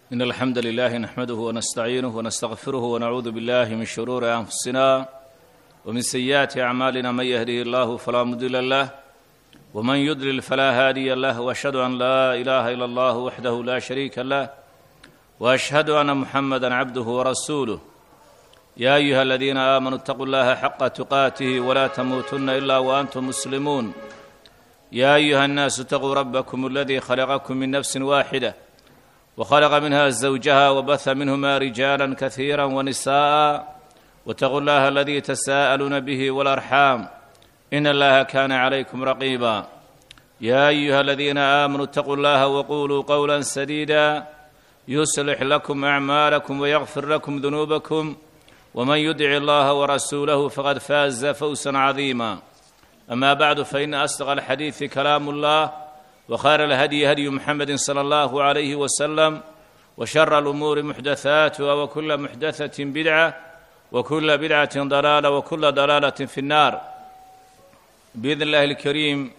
إن الحمد لله نحمده ونستعينه ونستغفره ونعوذ بالله من شرور أنفسنا ومن سيئات أعمالنا من يهده الله فلا مضل له ومن يضلل فلا هادي له وأشهد أن لا إله إلا الله وحده لا شريك له وأشهد أن محمدا عبده ورسوله يا أيها الذين آمنوا اتقوا الله حق تقاته ولا تموتن إلا وأنتم مسلمون يا أيها الناس اتقوا ربكم الذي خلقكم من نفس واحدة وخلق منها زوجها وبث منهما رجالا كثيرا ونساء واتقوا الله الذي تساءلون به والأرحام إن الله كان عليكم رقيبا يا أيها الذين آمنوا اتقوا الله وقولوا قولا سديدا يصلح لكم أعمالكم ويغفر لكم ذنوبكم ومن يدع الله ورسوله فقد فاز فوزا عظيما أما بعد فإن أصدق الحديث كلام الله وخير الهدي هدي محمد صلى الله عليه وسلم وشر الأمور محدثاتها وكل محدثة بدعة وكل بدعة ضلالة وكل ضلالة في النار بإذن الله الكريم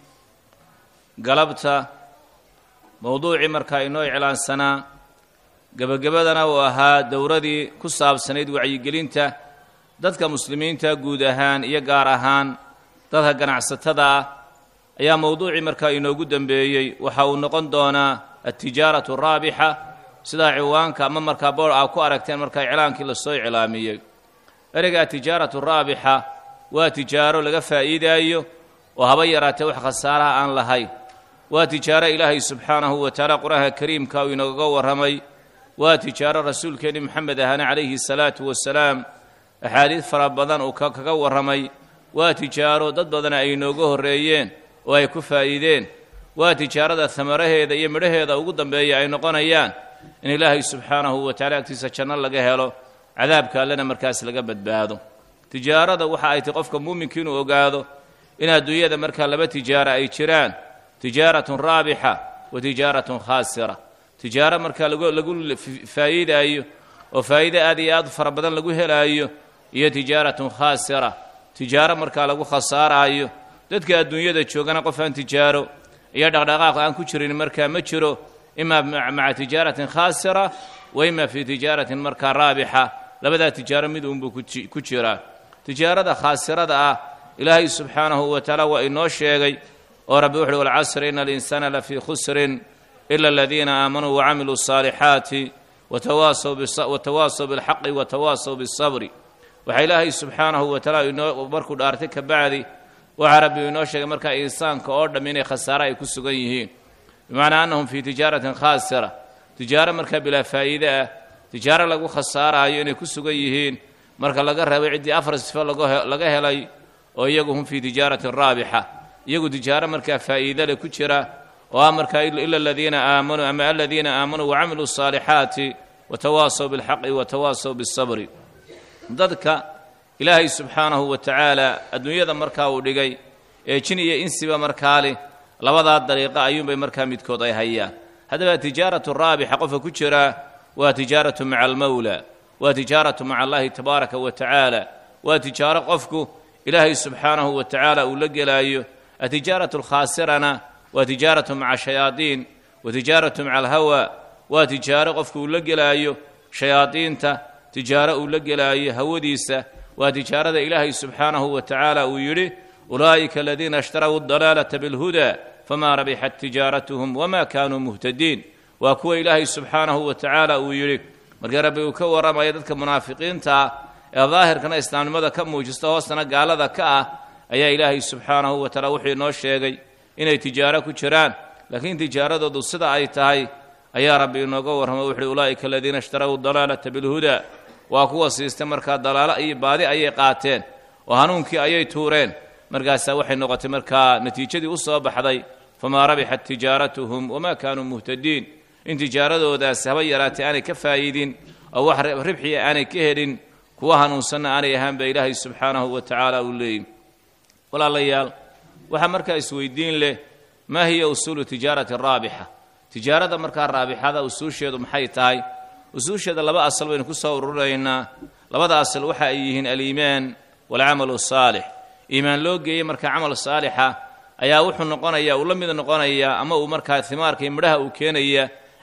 قلبت موضوعي markaa inoo iclaansanaa gebagabadana uu ahaa dowradii ku saabsanayd wacyigelinta dadka muslimiinta guud ahaan iyo gaar ahaan dadka ganacsatada ah ayaa mowduucii markaa inoogu dembeeyey waxa uu noqon doonaa altijaaratu raabixa sidaa ciwaanka ama markaa boor aa ku aragteen markaa iclaankii lasoo iclaamiyey ereyga atijaaratu raabixa waa tijaaro laga faa'iidaayo oo haba yaraatee wax khasaaraha aan lahayn waa tijaaro ilaahay subxaanahu wa tacaala qur-aanka kariimka uu inooga warramay waa tijaaro rasuulkeenni moxamed ahana calayhi salaatu wasalaam axaadiid fara badan uu kaga warramay waa tijaaro dad badana ay inooga horreeyeen oo ay ku faa'iideen waa tijaarada hamaraheeda iyo midhaheeda ugu dambeeya ay noqonayaan in ilaahay subxaanahu wa tacala agtiisa janno laga helo cadaabka allena markaas laga badbaado tijaarada waxa ay tahy qofka muuminka inuu ogaado in adduunyada markaa laba tijaaro ay jiraan tijaaratun raabixa wa tijaaratun khaasira tijaaro markaa lagu faa'iidaayo oo faa'iide aad iyo aad fara badan lagu helaayo iyo tijaaratun khaasira tijaaro markaa lagu khasaaraayo dadka adduunyada joogana qof aan tijaaro iyo dhaqdhaqaaq aan ku jirin markaa ma jiro imaa maca tijaaratin khaasira wa ima fii tijaaratin markaa raabixa labadaa tijaaro mid uunbuu ku jiraa tijaarada khaasirada ah ilaahay subxaanahu wa tacaala waa inoo sheegay oo rabbi wuxuuhi walcasri ina alinsaana lafii khusrin ila aladiina aamanuu wacamiluu الصaalixaati watawaasaw bilxaqi watawaasaw biالsabri waxaa ilaahay subxaanahu wa tacaala inoo markuu dhaartay ka bacdi waxaa rabbi inoo sheegay markaa insaanka oo dhamm inay khasaare ay ku sugan yihiin bimacnaa annahum fii tijaaratin khaasira tijaaro markaa bilaa faa'iide ah tijaaro lagu khasaaraayo inay ku sugan yihiin marka laga reebay ciddii afar sifo laga helay oo iyagu hum fii tijaaratin raabixa iyagu tijaaro markaa faa'iide leh ku jira oo ah markaa ila aladiina aamanuu ama aladiina aamanuu wacamiluu الصaalixaati watawaasaw biاlxaqi watawaasaw biالsabri dadka ilaahay subxaanahu wa tacaala adduunyada markaa uu dhigay ee jin iyo insiba markaa leh labadaa dariiqa ayuunbay markaa midkood ay hayaan haddaba tijaaratu raabixa qofka ku jiraa waa tijaaratu maca almawla waa tijaaratu maca allahi tabaaraka wa tacaala waa tijaaro qofku ilaahay subxaanahu wa tacaala uu la gelaayo atijaaratu alkhaasirana waa tijaaratu maca shayaadiin wa tijaaratu maca alhawa waa tijaaro qofku uu la gelaayo shayaadiinta tijaaro uu la gelaayo hawadiisa waa tijaarada ilaahay subxaanahu wa tacaala uu yidhi ulaa'ika aladiina ishtarau adalaalata bilhuda famaa rabixat tijaaratuhum wama kaanuu muhtadiin waa kuwa ilaahay subxaanahu wa tacaala uu yidhi markii rabbi uu ka warramaya dadka munaafiqiinta ah ee daahirkana islaamnimada ka muujista hoostana gaalada ka ah ayaa ilaahay subxaanahu wa tacaala wuxuu inoo sheegay inay tijaaro ku jiraan laakiin tijaaradoodu sida ay tahay ayaa rabbi inooga warramo wuxuuhi ulaa'ika aladiina ishtarau dalaalata bilhuda waa kuwa siistay markaa dalaalo iyo baadi ayay qaateen oo hanuunkii ayay tuureen markaasaa waxay noqotay markaa natiijadii u soo baxday famaa rabixat tijaaratuhum wamaa kaanuu muhtadiin in tijaaradoodaasi haba yaraatay aanay ka faa'iidin oo wax ribxiya aanay ka helin kuwa hanuunsanna aanay ahaan ba ilaahay subxaanahu wa tacaala uu leeyihi walaalayaal waxaa markaa isweydiin leh maa hiya usuulu tijaarati raabixa tijaarada markaa raabixada usuusheedu maxay tahay usuusheeda laba asal baynu ku soo ururinaynaa labada asal waxa ay yihiin aliimaan waalcamalu asaalix iimaan loo geeyey markaa camal saalixa ayaa wuxuu noqonayaa uu la mid noqonayaa ama uu markaa himaarka iyo midhaha uu keenaya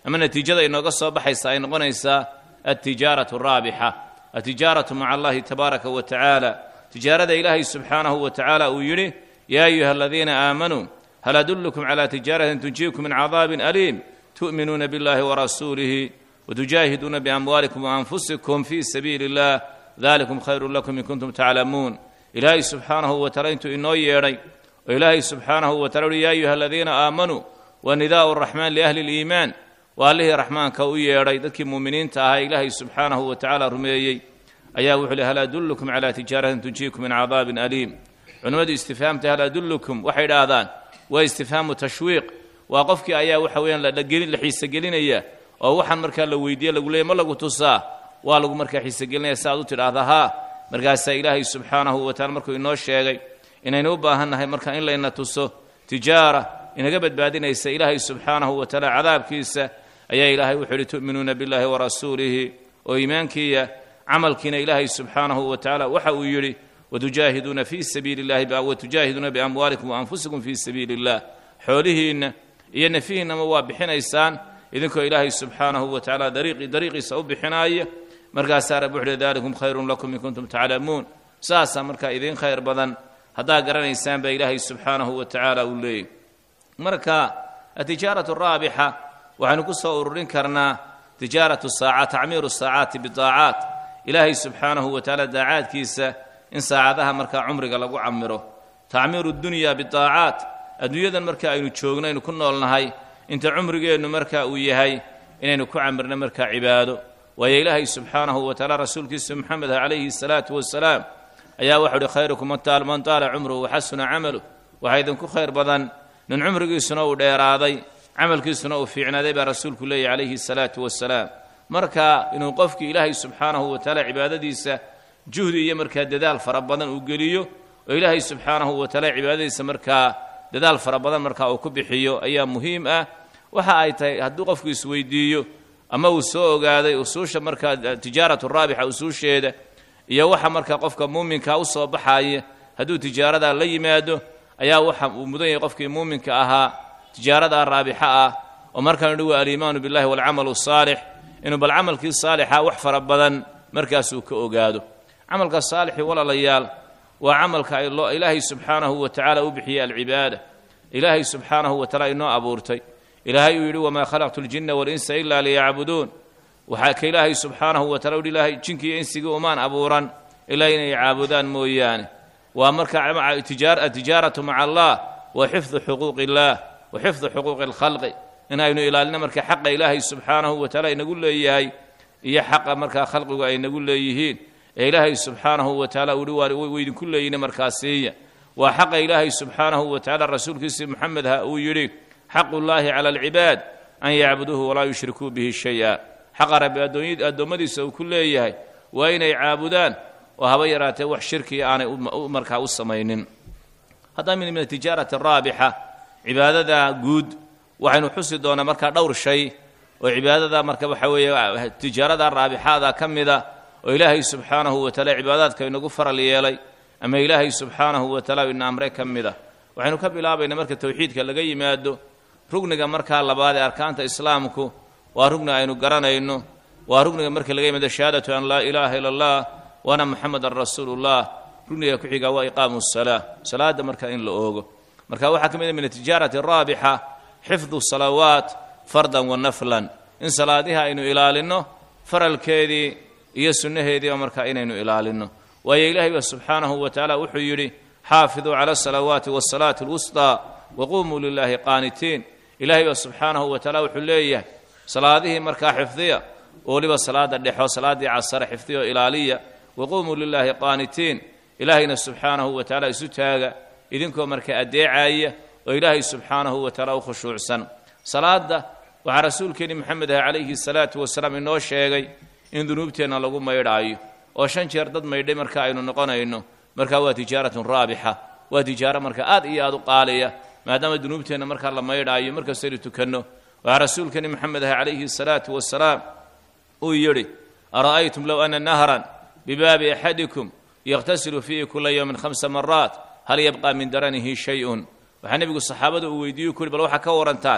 ama natiijada inooga soo baxaysa ay noqonaysaa altijaaratu araabixa altijaaratu maca allahi tabaaraka wa tacaala tijaarada ilaahay subxaanahu wa tacaala uu yidhi yaa ayuha aladiina aamanuu hal adullukum calaa tijaaratin tunjiikum min cadaabin aliim tu'minuuna biاllahi warasuulihi wtujaahiduuna biamwaalikum waanfusikum fii sabiili اllah dalikum khayru lakum in kuntum taclamuun ilaahay subxaanahu wa taala intuu inoo yeedhay oo ilaahay subxaanahu wa tala uhi ya ayuha aladiina aamanuu wa nidaa'u raxmaan liahli اliimaan waa allihii raxmaanka u yeedhay dadkii muuminiinta ahaa ilaahay subxaanahu wa tacaala rumeeyey ayaa wuxuu lhi hal adullukum calaa tijaaratin tunjiikum min cadaabin aliim culimmadu istifhaamta hal adullukum waxay idhaahdaan waa istifhaamu tashwiiq waa qofkii ayaa waxa weeyaan la xiisogelinaya oo waxaan markaa la weydiiye lagu leeyay ma lagu tusaa waa lagu markaa xiisogelinaya si aad u tidhaahda haa markaasaa ilaahay subxaanahu wa tacala markuu inoo sheegay inaynu u baahan nahay marka in layna tuso tijaara inaga badbaadinaysa ilaahay subxaanahu wa tacaala cadaabkiisa ayaa ilaahay wuxuu yidhi tu'minuuna billahi warasuulihi oo iimaankiiya camalkiina ilaahay subxaanahu wa tacaala waxa uu yidhi watujaahiduuna fii sabiili llahi watujaahiduuna biamwaalikum waanfusikum fii sabiili illah xoolihiinna iyo nafihiinnama waa bixinaysaan idinkoo ilaahay subxaanahu wa tacaala dariiqii dariiqiisa u bixinaaya markaasaa rabbi wuxuuhi daalikum khayrun lakum in kuntum taclamuun saasaa markaa idiin khayr badan haddaa garanaysaan baa ilaahay subxaanahu wa tacaala uu leeyay marka atijaaratu raabixa waxaynu ku soo ururin karnaa tijaaratu saaca tacmiiru saacaati bidaacaat ilaahay subxaanahu wa tacaala daacaadkiisa in saacadaha markaa cumriga lagu camiro tacmiiru dunya bidaacaat adduunyadan marka aynu joogno aynu ku noolnahay inta cumrigeennu marka uu yahay inaynu ku camirno markaa cibaado waayo ilaahay subxaanahu wa tacaala rasuulkiisa moxamed calayhi salaatu wasalaam ayaa waxau uhi khayrukum man taala cumruhu waxasuna camaluh waxaa idinku khayr badan nin cumrigiisuna uu dheeraaday camalkiisuna uu fiicnaaday baa rasuulku leeyahy calayhi salaatu wasalaam marka inuu qofkii ilaahay subxaanahu wa tacaala cibaadadiisa juhdi iyo markaa dadaal fara badan uu geliyo oo ilaahay subxaanahu wa tacaala cibaadadiisa markaa dadaal fara badan markaa uu ku bixiyo ayaa muhiim ah waxa ay tahay hadduu qofku isweydiiyo ama uu soo ogaaday usuusha markaa tijaaratu raabixa usuusheeda iyo waxa markaa qofka muuminka u soo baxaaya hadduu tijaaradaa la yimaado ayaa waxa uu mudan yahay qofkii muuminka ahaa tijaaradaa raabixa ah oo markaanu dhi waa aliimaanu billahi waalcamalu saalix inuu bal camalkii saalixa wax fara badan markaasuu ka ogaado camalka saalixii walaalayaal waa camalka ilaahay subxaanahu wa tacaala u bixiyey alcibaada ilaahay subxaanahu wa tacaala inoo abuurtay ilaahay uu yidhi wamaa khalaqtu ljinna walinsa ilaa liyacbuduun waxaa ka ilaahay subxaanahu wa tacala uhi ilaahay jinkiiyo insigii umaan abuuran ilaa inay caabudaan mooyaane waa marka atijaaratu maca allah wa xifdu xuquuqi illaah wa xifdu xuquuqi alkhalqi in aynu ilaalino marka xaqa ilaahay subxaanahu wa tacaala inagu leeyahay iyo xaqa markaa khalqigu ay nagu leeyihiin ee ilaahay subxaanahu wa tacaala uhi waa idinku leeyine markaa siiya waa xaqa ilaahay subxaanahu wa tacala rasuulkiisii moxamedha uu yidhi xaqu llaahi cala alcibaad an yacbuduuhu walaa yushrikuu bihi shay-a xaqa rabbi addoommadiisa uu ku leeyahay waa inay caabudaan oo haba yaraatee wax shirkiya aanay markaa u samaynin haddaa min min atijaarati araabixa cibaadada guud waxaynu xusi doonaa markaa dhowr shay oo cibaadada marka waxa weeye tijaarada raabixaada ka mida oo ilaahay subxaanahu wa taala cibaadaadka inagu faral yeelay ama ilaahay subxaanahu wa taala ina amre ka mid a waxaynu ka bilaabaynaa marka towxiidka laga yimaado rugniga markaa labaad ee arkaanta islaamku waa rugni aynu garanayno waa rugniga marka laga yimaado shahaadatu an laa ilaaha ila allah waana muxamedan rasuulullah rugniga ku xigaa waa iqaamu salaa salaada marka in la oogo marka waxaa ka mid a min atijaarati raabixa xifdu salawaat fardan wa naflan in salaadihi aynu ilaalinno faralkeedii iyo sunnaheediiba markaa inaynu ilaalinno waayo ilaahay ba subxaanahu wa tacaala wuxuu yidhi xaafiduu cala asalawaati waasalaati alwusطaa waquumuu lilaahi qaanitiin ilaahay ba subxaanahu wa tacaala wuxuu leeyahay salaadihii markaa xifdiya oo weliba salaada dhexo salaaddii casare xifdiya oo ilaaliya waquumuu lilaahi qaanitiin ilaahayna subxaanahu wa tacaala isu taaga idinkoo markaa addeecaya oo ilaahay subxaanahu wa tacaala u khushuucsan salaadda waxaa rasuulkeenni moxamed ah calayhi salaatu wasalaam inoo sheegay in dunuubteenna lagu maydhaayo oo shan jeer dad maydhay marka aynu noqonayno markaa waa tijaaratun raabixa waa tijaaro marka aad iyo aad u qaaliya maadaama dunuubteenna markaa la maydhaayo markastaynu tukanno waxaa rasuulkeenni moxamed ah calayhi salaatu wasalaam uu yidhi ara'aytum low ana nahran bibaabi axadikum yakhtasilu fiihi kula yowmin khamsa maraat hal yabqa min daranihi shay-un waxaa nebigu saxaabada uu weydiiyu ku yhi bal waxaa ka warantaan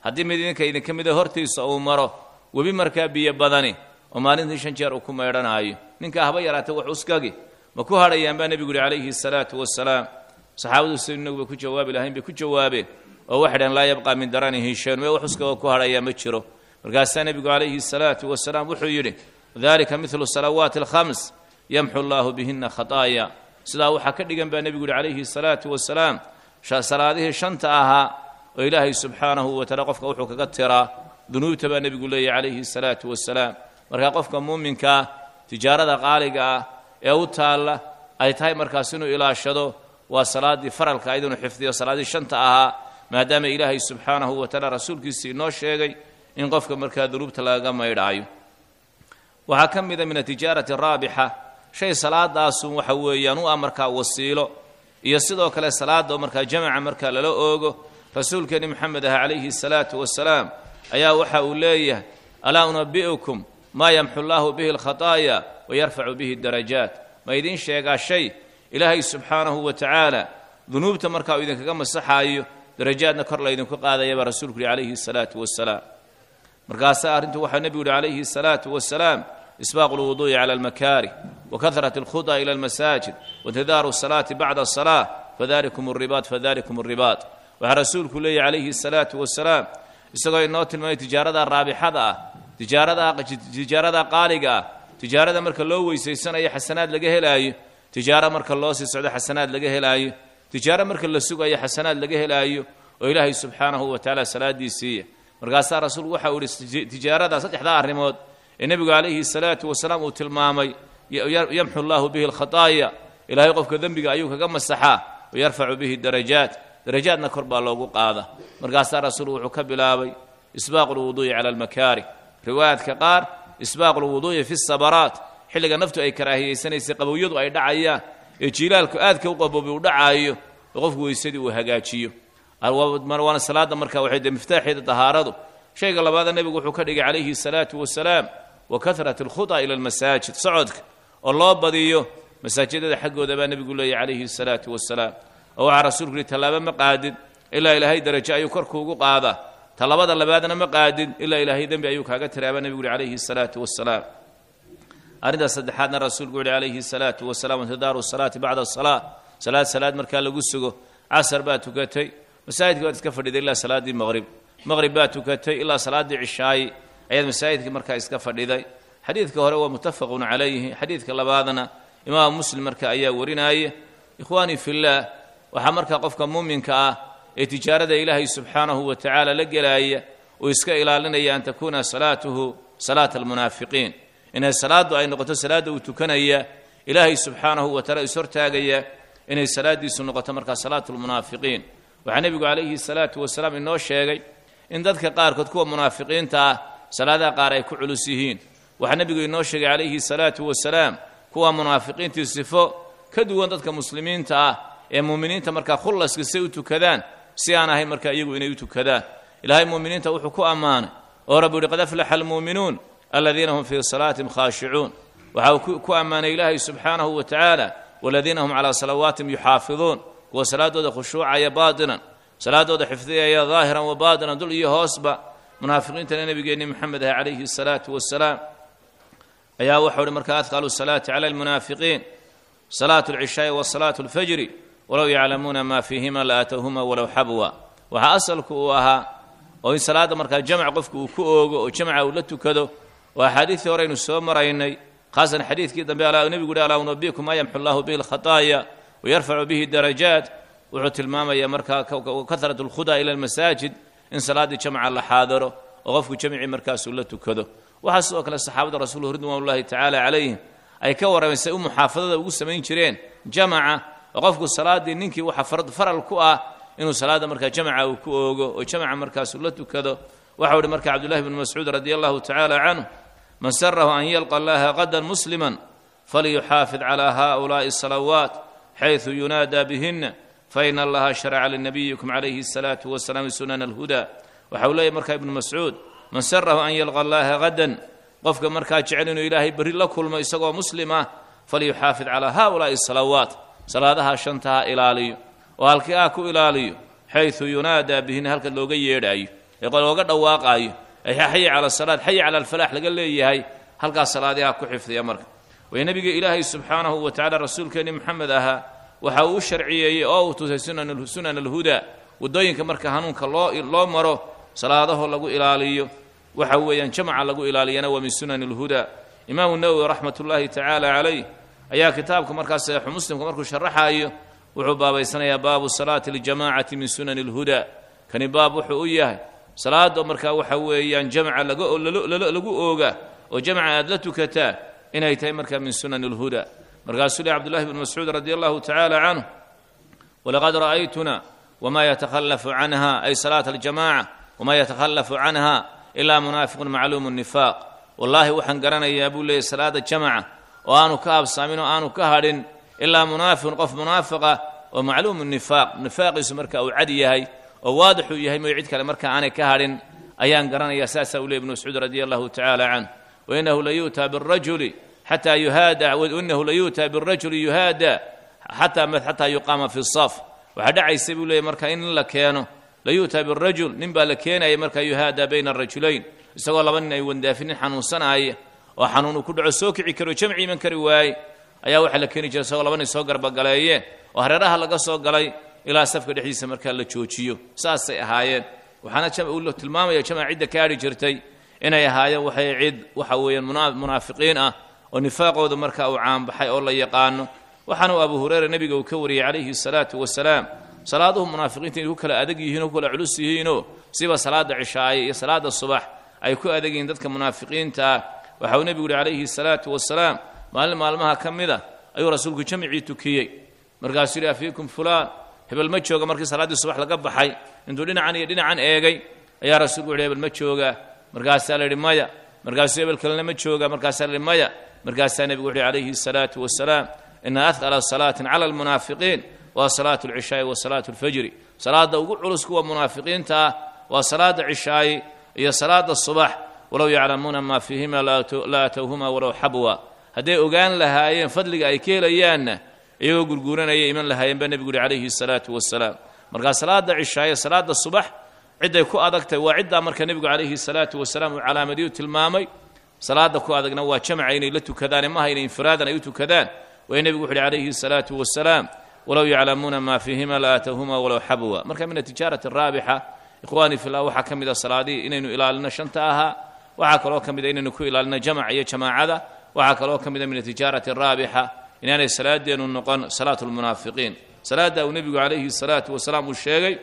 haddii mid idinka idinka mida hortiisa uu maro webi markaa biyo badani oo maalintii shan jeer uu ku maydhanaayo ninkaa haba yaraatay wax uskagi ma ku hadhayaan baa nebigu yihi calayhi salaatu wasalaam saxaabadu si inagu bay ku jawaabi lahayn bay ku jawaabeen oo waxay dhaheen laa yabqaa min daranihi shayun mee wax uskagoo ku hadhayaa ma jiro markaasaa nebigu calayhi salaatu wasalaam wuxuu yidhi dalika midlu salawaati alkhams yamxu allaahu bihina khataaya sidaa waxaa ka dhigan baa nebigu yihi calayhi salaatu wasalaam salaadihii shanta ahaa oo ilaahay subxaanahu wa taala qofka wuxuu kaga tiraa dunuubta baa nebigu leeyahy calayhi salaatu wasalaam markaa qofka muuminkaa tijaarada qaaliga ah ee u taalla ay tahay markaas inuu ilaashado waa salaaddii faralka ayd inuu xifdiyo salaaddii shanta ahaa maadaama ilaahay subxaanahu wa taala rasuulkiisii inoo sheegay in qofka markaa dunuubta lagaga maydhaayo waxaa ka mida min atijaarati raabixa shay salaadaasun waxa weeyaan u ah markaa wasiilo iyo sidoo kale salaada markaa jamaca markaa lala oogo rasuulkeeni moxamed ah calayhi salaatu wasalaam ayaa waxa uu leeyahay alaa unabi'ukum maa yamxu llaahu bihi alkhataaya wayarfacu bihi darajaat ma idiin sheegaa shay ilaahay subxaanahu wa tacaala dunuubta markaa uu idinkaga masaxaayo darajaadna kor laydinku qaadaya baa rasuulku yihi calayhi salaatu wasalaam markaasaa arrintu waxaa nebigu yihi calayhi salaatu wasalaam isbaaqu lwuduu'i cala almakaarih wakahrat alkhudaa ila almasaajid waintidaaru asalaati bacda asalaa fadalikum alribaad fadalikum alribaad waxaa rasuulku leeyahy calayhi salaatu wasalaam isagoo inoo tilmaamay tijaarada raabixada ah tijaarada tijaarada qaaliga ah tijaarada marka loo weysaysanayo xasanaad laga helaayo tijaaro marka loo sii socdo xasanaad laga helaayo tijaaro marka la sugayo xasanaad laga helaayo oo ilaahay subxaanahu wa tacaala salaadiisiiya markaasaa rasuulku waxa uu yihi tijaarada saddexdaa arrimood ee nebigu calayhi salaatu wasalaam uu tilmaamay yamxu llaahu bihi alkhataaya ilaahay qofka dembiga ayuu kaga masaxaa wayarfacu bihi darajaat darajaadna kor baa loogu qaada markaasaa rasuulku wuxuu ka bilaabay isbaaqu lwuduu'i cala almakaarih riwaayaadka qaar isbaaqu lwuduu'i fi sabaraat xilliga naftu ay karaahiyeysanaysay qabowyadu ay dhacayaan ee jiilaalku aadka u qaboobi uu dhacaayo oo qofku weysadii uu hagaajiyo waana salaada marka waxay de miftaaxeeda dahaaradu shayga labaada nebigu wuxuu ka dhigay calayhi salaatu wasalaam wa kahrat alkhudaa ila almasaajid socodka oo loo badiyo masaajidada xaggooda baa nebigu leeyahy calayhi salaatu wasalaam oo waxaa rasuulku yihi tallaabo ma qaadid ilaa ilaahay darajo ayuu korkuugu qaadaa tallabada labaadna ma qaadid ilaa ilaahay dembi ayuu kaaga tiraabaa nebigu yihi calayhi salaatu wasalaam arrintaas saddexaadna rasuulku yihi calayhi salaatu wasalaam intidaaru salaati bacda asalaa salaad salaad markaa lagu sugo casar baa tukatay masaajidka waad iska fadhiday ilaa salaaddii maqrib maqrib baa tukatay ilaa salaaddii cishaayi ayaad masaajidkii markaa iska fadhiday xadiidka hore waa muttafaqun calayhi xadiidka labaadna imaam muslim marka ayaa warinaya ikhwaanii fillaah waxaa markaa qofka muuminka ah ee tijaarada ilaahay subxaanahu wa tacaala la gelaaya uu iska ilaalinaya an takuuna salaatuhu salaata almunaafiqiin inay salaaddu ay noqoto salaadda uu tukanaya ilaahay subxaanahu wa taala is hortaagaya inay salaaddiisu noqoto markaa salaatu lmunaafiqiin waxaa nebigu calayhi salaatu wasalaam inoo sheegay in dadka qaarkood kuwa munaafiqiinta ah salaadaha qaar ay ku culus yihiin waxaa nebigu inoo sheegay calayhi salaatu wasalaam kuwa munaafiqiintii sifo ka duwan dadka muslimiinta ah ee muuminiinta markaa khullaska say u tukadaan si aan ahayn markaa iyagu inay u tukadaan ilaahay muuminiinta wuxuu ku ammaanay oo rabbi uhi qad aflaxa almuuminuun aladiina hum fii salaatihim khaashicuun waxa uu ku ammaanay ilaahay subxaanahu wa tacaala waladiina hum calaa salawaatihim yuxaafiduun kuwa salaadooda khushuucaya baatinan salaadooda xifdiyaya daahiran wa baatinan dul iyo hoosba munaafiqiintana nebigeenni moxamed ah calayhi salaatu wasalaam ayaa wuxuu uhi markaa adqalu salaati cala almunaafiqiin salaatu alcishaai wa salaatu alfajri walow yaclamuuna maa fiihima la aatowhuma walow xabwa waxaa asalku uu ahaa oo in salaadda markaa jamac qofku uu ku oogo oo jamca uu la tukado oo axaadiidii hore aynu soo maraynay khaasan xadiidkii dambe nebigu uhi alaa unabikum maa yamxu allahu bihi alkhataaya wayarfacu bihi darajaat wuxuu tilmaamayaa markaa kahratu alkhudaa ila almasaajid in salaaddii jamca la xaadaro oo qofku jamcii markaasuu la tukado waxaa sidoo kale saxaabada rasuulhu ridwan ullahi tacaala calayhim ay ka warrameen say u muxaafadada ugu samayn jireen jamaca oo qofku salaaddii ninkii waxa faral ku ah inuu salaadda markaa jamaca uu ku oogo oo jamaca markaasuu la tukado waxau ihi marka cabdullahi bnu mascuud radi allahu tacaala canhu man sarahu an yalqa allaha qadan musliman falyuxaafid calaa haؤulaaءi الsalawaat xayثu yunaadaa bihina faina allaha sharaca linabiyikum calayhi الsalaatu wasalaam sunan alhuda waxa uu leeyahy markaa ibnu mascuud man sarahu an yalqa allaha qadan qofka markaa jecel inuu ilaahay berri la kulmo isagoo muslim ah falyuxaafid calaa haؤulaaءi الsalawaat salaadaha shantaha ilaaliyo oo halkii ah ku ilaaliyo xayثu yunaadaa bihina halka looga yeedhaayo ee looga dhawaaqaayo ee xayi cala asalaad xayi cala alfalaax laga leeyahay halkaas salaadiha ku xifdiya marka way nebiga ilaahay subxaanahu wa tacala rasuulkeenni moxamed ahaa waxa uu u sharciyeeyey oo uu tusay sunan alhudaa waddooyinka marka hanuunka loo loo maro salaadaho lagu ilaaliyo waxa weeyaan jamaca lagu ilaaliyana waa min sunani alhudaa imaamu nawowi raxmat ullaahi tacaala calayh ayaa kitaabka markaas saxiixu muslimka markuu sharaxaayo wuxuu baabaysanayaa baabu salaati aljamacati min sunani alhudaa kani baab wuxuu u yahay salaada markaa waxa weeyaan jamca lagu ooga oo jamca aad la tukataa inay tahay markaa min sunani alhudaa markaasuu leh cabdullahi bn mascuud radi allahu tacaala canhu walaqad ra'aytuna wma yatakhalafu canha ay salaata aljamaca wma yatakhalafu canha ilaa munaafiqun macluumu nifaaq wallaahi waxaan garanayaa buu leeyay salaada jamaca oo aanu ka habsaamin oo aanu ka hadhin ilaa munaafiqun qof munaafiqa oo macluumu nifaaq nifaaqiisu marka uu cad yahay oo waadixuu yahay mooy cid kale marka aanay ka hadhin ayaan garanayaa saasaa u ley ibnu mascuud radi allahu tacaala canh wainahu layu'taa birajuli xataa yuhaada wainahu layu'taa birajuli yuhaada xataa xataa yuqaama fi saf waxaa dhacaysa buu leeyay marka in la keeno layu'taa birajul nin baa la keenaya markaa yuhaada bayna arajulayn isagoo laba nin ay wandaafin nin xanuunsanaaya oo xanuun uu ku dhaco soo kici karo jamci iman kari waaye ayaa waxaa la keeni jiray isagoo laba nin soo garbagaleeyeen oo hareeraha laga soo galay ilaa safka dhexdiisa markaa la joojiyo saasay ahaayeen waxaana uu tilmaamaya jamac cidda ka hadhi jirtay inay ahaayeen waxay cid waxa weeyaan munaafiqiin ah oo nifaaqooda marka uu caanbaxay oo la yaqaano waxaana uu abu hureyra nebiga uu ka wariyey calayhi salaatu wasalaam salaaduhu munaafiqiinta inay ku kala adag yihiin oo ku kala culus yihiinoo siba salaada cishaaye iyo salaada subax ay ku adag yihiin dadka munaafiqiinta ah waxa uu nebigu yihi calayhi salaatu wasalaam maalin maalmaha ka mid a ayuu rasuulku jamcii tukiyey markaasuu yidhi afiikum fulaan hebel ma jooga markii salaaddii subax laga baxay intuu dhinacan iyo dhinacan eegay ayaa rasuulku yihi hebel ma jooga markaasaa la yidhi maya markaasuu hebel kalena ma jooga markaasaa la yidhi maya markaasaa nebigu wuxu yhi calayhi salaatu wasalaam ina ahqala salaatin cala almunaafiqiin waa salaatu alcishaa'i wa salaatu alfajri salaadda ugu culus kuwa munaafiqiinta ah waa salaada cishaayi iyo salaada subax walow yaclamuuna maa fiihima la atowhuma walow xabwa hadday ogaan lahaayeen fadliga ay ka helayaanna iyagoo gurguuranaya iman lahaayeen baa nebigu yuhi calayhi salaatu wasalaam markaa salaada cishaaye salaada subax cidday ku adagtay waa ciddaa marka nebigu calayhi salaatu wasalaam uu calaamadiyu tilmaamay salaada ku adagna waa jamca inay la tukadaan maha inay infiraadan ay u tukadaan way nebigu wuxu uhi calayhi salaatu wasalaam walow yaclamuuna maa fiihima la aatowhuma walow xabwa marka min atijaarati araabixa ikhwaanii fillah waxaa ka mid a salaadihii inaynu ilaalino shanta ahaa waxaa kaloo ka mid a inaynu ku ilaalino jamac iyo jamaacada waxaa kaloo ka mid a min atijaarati araabixa inaanay salaadeennu noqon salaatu lmunaafiqiin salaadda uu nebigu calayhi salaatu wasalaam uu sheegay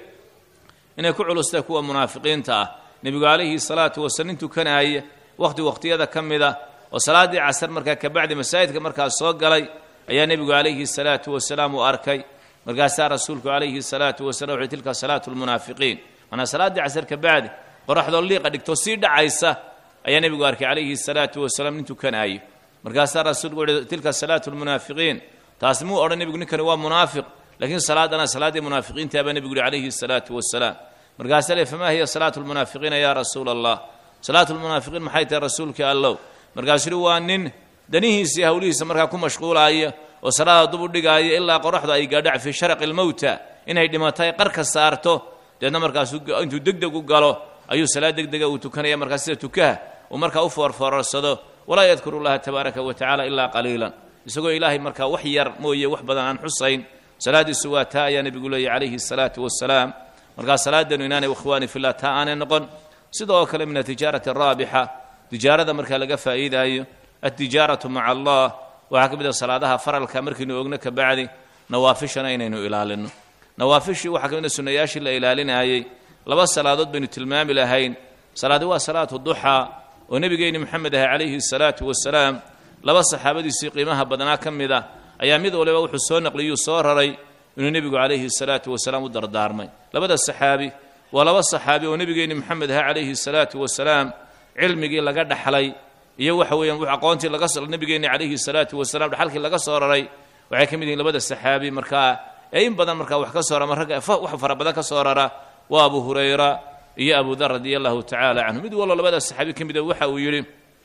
inay ku culustahay kuwa munaafiqiinta ah nebigu calayhi salaatu wasalaam nin tukanaaya wakhti wakhtiyada ka mid ah oo salaaddii casar markaa kabacdi masaajidka markaas soo galay ayaa nebigu calayhi salaatu wasalaam uu arkay markaasaa rasuulku calayhi salaatu wasalam wuxuy tilka salaatu lmunaafiqiin manaa salaaddii casar kabacdi qoraxdoo liiqa dhigto sii dhacaysa ayaa nebigu arkay calayhi salaatu wasalaam nin tukanaayo markaasaa rasuulku wuxuhi tilka salaatu lmunaafiqiin taas muu odhan nebigu ninkani waa munaafiq laakiin salaadana salaaddii munaafiqiinta baa nebigu yihi calayhi salaatu wasalaam markaasaa le famaa hiya salaatu lmunaafiqiina yaa rasuula allah salaatu lmunaafiqiin maxay tahay rasuulkii allow markaasuu yihi waa nin danihiisii hawlihiisa markaa ku mashquulaaya oo salaada dub u dhigaaya ilaa qoraxdu ay gaadhac fii sharaqi lmowta inay dhimatay qarka saarto deedna markaasuu intuu degdeg u galo ayuu salaad degdega uu tukanaya markaas sida tukaha uu markaa u foorfoorarsado walaa yadkuru llaha tabaaraka wa tacala ilaa qaliilan isagoo ilaahay markaa wax yar mooye wax badan aan xusayn salaaddiisu waa taa ayaa nebigu leeyay calayhi salaatu wasalaam markaa salaadeennu inaanay ikhwaani fillah taa aanay noqon sidoo kale min atijaarati araabixa tijaarada markaa laga faa'iidaayo altijaaratu maca allah waxaa ka mid a salaadaha faralka markaynu ogno ka bacdi nawaafishana inaynu ilaalino nawaafishii waxaa ka mid a sunnayaashii la ilaalinaayey laba salaadood baynu tilmaami lahayn salaadi waa salaatu duxaa oo nebigeenni moxamed ahay calayhi salaatu wasalaam laba saxaabadiisii qiimaha badnaa ka mid ah ayaa mid waliba wuxuu soo naqliyuu soo raray inuu nebigu calayhi salaatu wasalaam u dardaarmay labada saxaabi waa laba saxaabi oo nebigeenni moxamed ahay calayhi salaatu wasalaam cilmigii laga dhaxlay iyo waxa weeyaan aqoontii laga nebigeenni calayhi salaatu wasalaam dhaxalkii laga soo raray waxay ka mid yihiin labada saxaabi markaa ee in badan markaa wax ka soo rama ragga wax fara badan ka soo rara waa abu hurayra iyo abu dar radia allahu tacaala canhu mid wallo labada saxaabi ka mid a waxa uu yidhi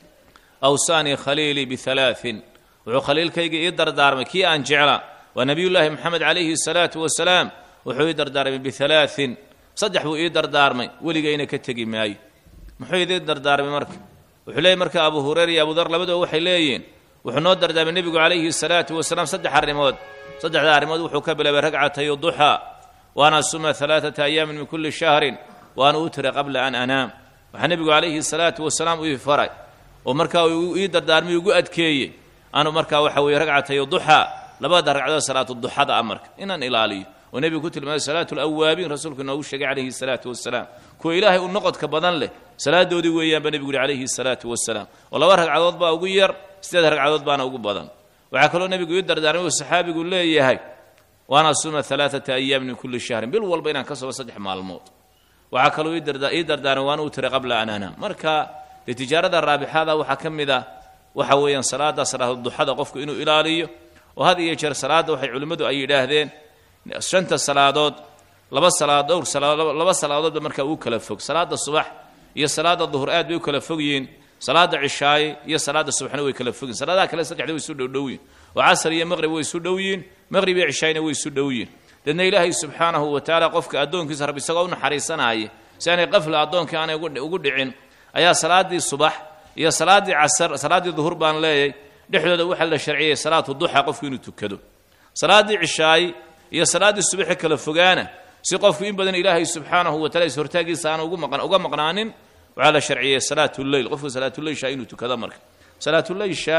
awsaanii khaliilii bihalaain wuxuu khaliilkayga ii dardaarmay kii aan jecla waa nebiyullaahi moxamed calayhi salaatu wasalaam wuxuu ii dardaarmay bihalaain saddex buu ii dardaarmay weligayna ka tegi maayo muxuu idii dardaarmay marka wuxuu leeyay marka abu hureyra iyo abudar labadoo waxay leeyihiin wuxuu noo dardaarmay nebigu calayhi salaatu wasalaam saddex arrimood saddexda arrimood wuxuu ka bilaabay ragcatay duxaa waana suma alaaata ayaamin min kulli shahrin waana utira qabla an anaam waxaa nebigu calayhi salaatu wasalaam ii faray oo markaa uu ii dardaarmay ugu adkeeyey anu markaa waxa weeye ragcatay duxaa labada ragcadood salaatu duxada a marka inaan ilaaliyo oo nebigu ku tilmaamay salaatu lawaabiin rasuulku inoogu sheegay calayhi salaatu wasalaam kuwa ilaahay u noqodka badan leh salaadoodii weeyaan baa nebigu yihi calayhi salaatu wasalaam oo laba ragcadood baa ugu yar sideed ragcadood baana ugu badan waxaa kaloo nebigu ii dardaarmay uu saxaabigu leeyahay waana suma alaaata ayaamin min kulli shahrin bil walba inaan ka sobo saddex maalmood waxaa kaloo ii dardaarmay waana u tiray qabla an anaam marka dee tijaarada raabixada waxaa ka mid ah waxa weeyaan salaada salaatuduxada qofku inuu ilaaliyo oo had iyo jeer salaadda waxay culimmadu ay yidhaahdeen shanta salaadood laba salaad dhowr laba salaadoodba markaa uu kala fog salaada subax iyo salaada duhur aad bay u kala fog yihiin salaada cishaaye iyo salaada subaxna way kala fogyihin salaadaha kale saddexda way isu dhowdhow yihin oo casar iyo maqrib way isu dhow yihin maqrib iyo cishaayna way isu dhow yihin deedna ilaahay subxaanahu wa tacaala qofka addoonkiisa rabbi isagoo u naxariisanaya si aanay qafla addoonkii aanay ugu dhicin ayaa salaaddii subax iyo salaaddii casar salaaddii duhur baan leeyay dhexdooda waxaa la sharciyey salaatu duxa qofku inuu tukado salaaddii cishaaye iyo salaaddii subaxi kala fogaana si qofku in badan ilaahay subxaanahu wa tacala ishortaagiisa aan uga maqnaanin waxaa la sharciyey salaatuleyl qofku salaatuleysha inuu tukado marka salaatuleysha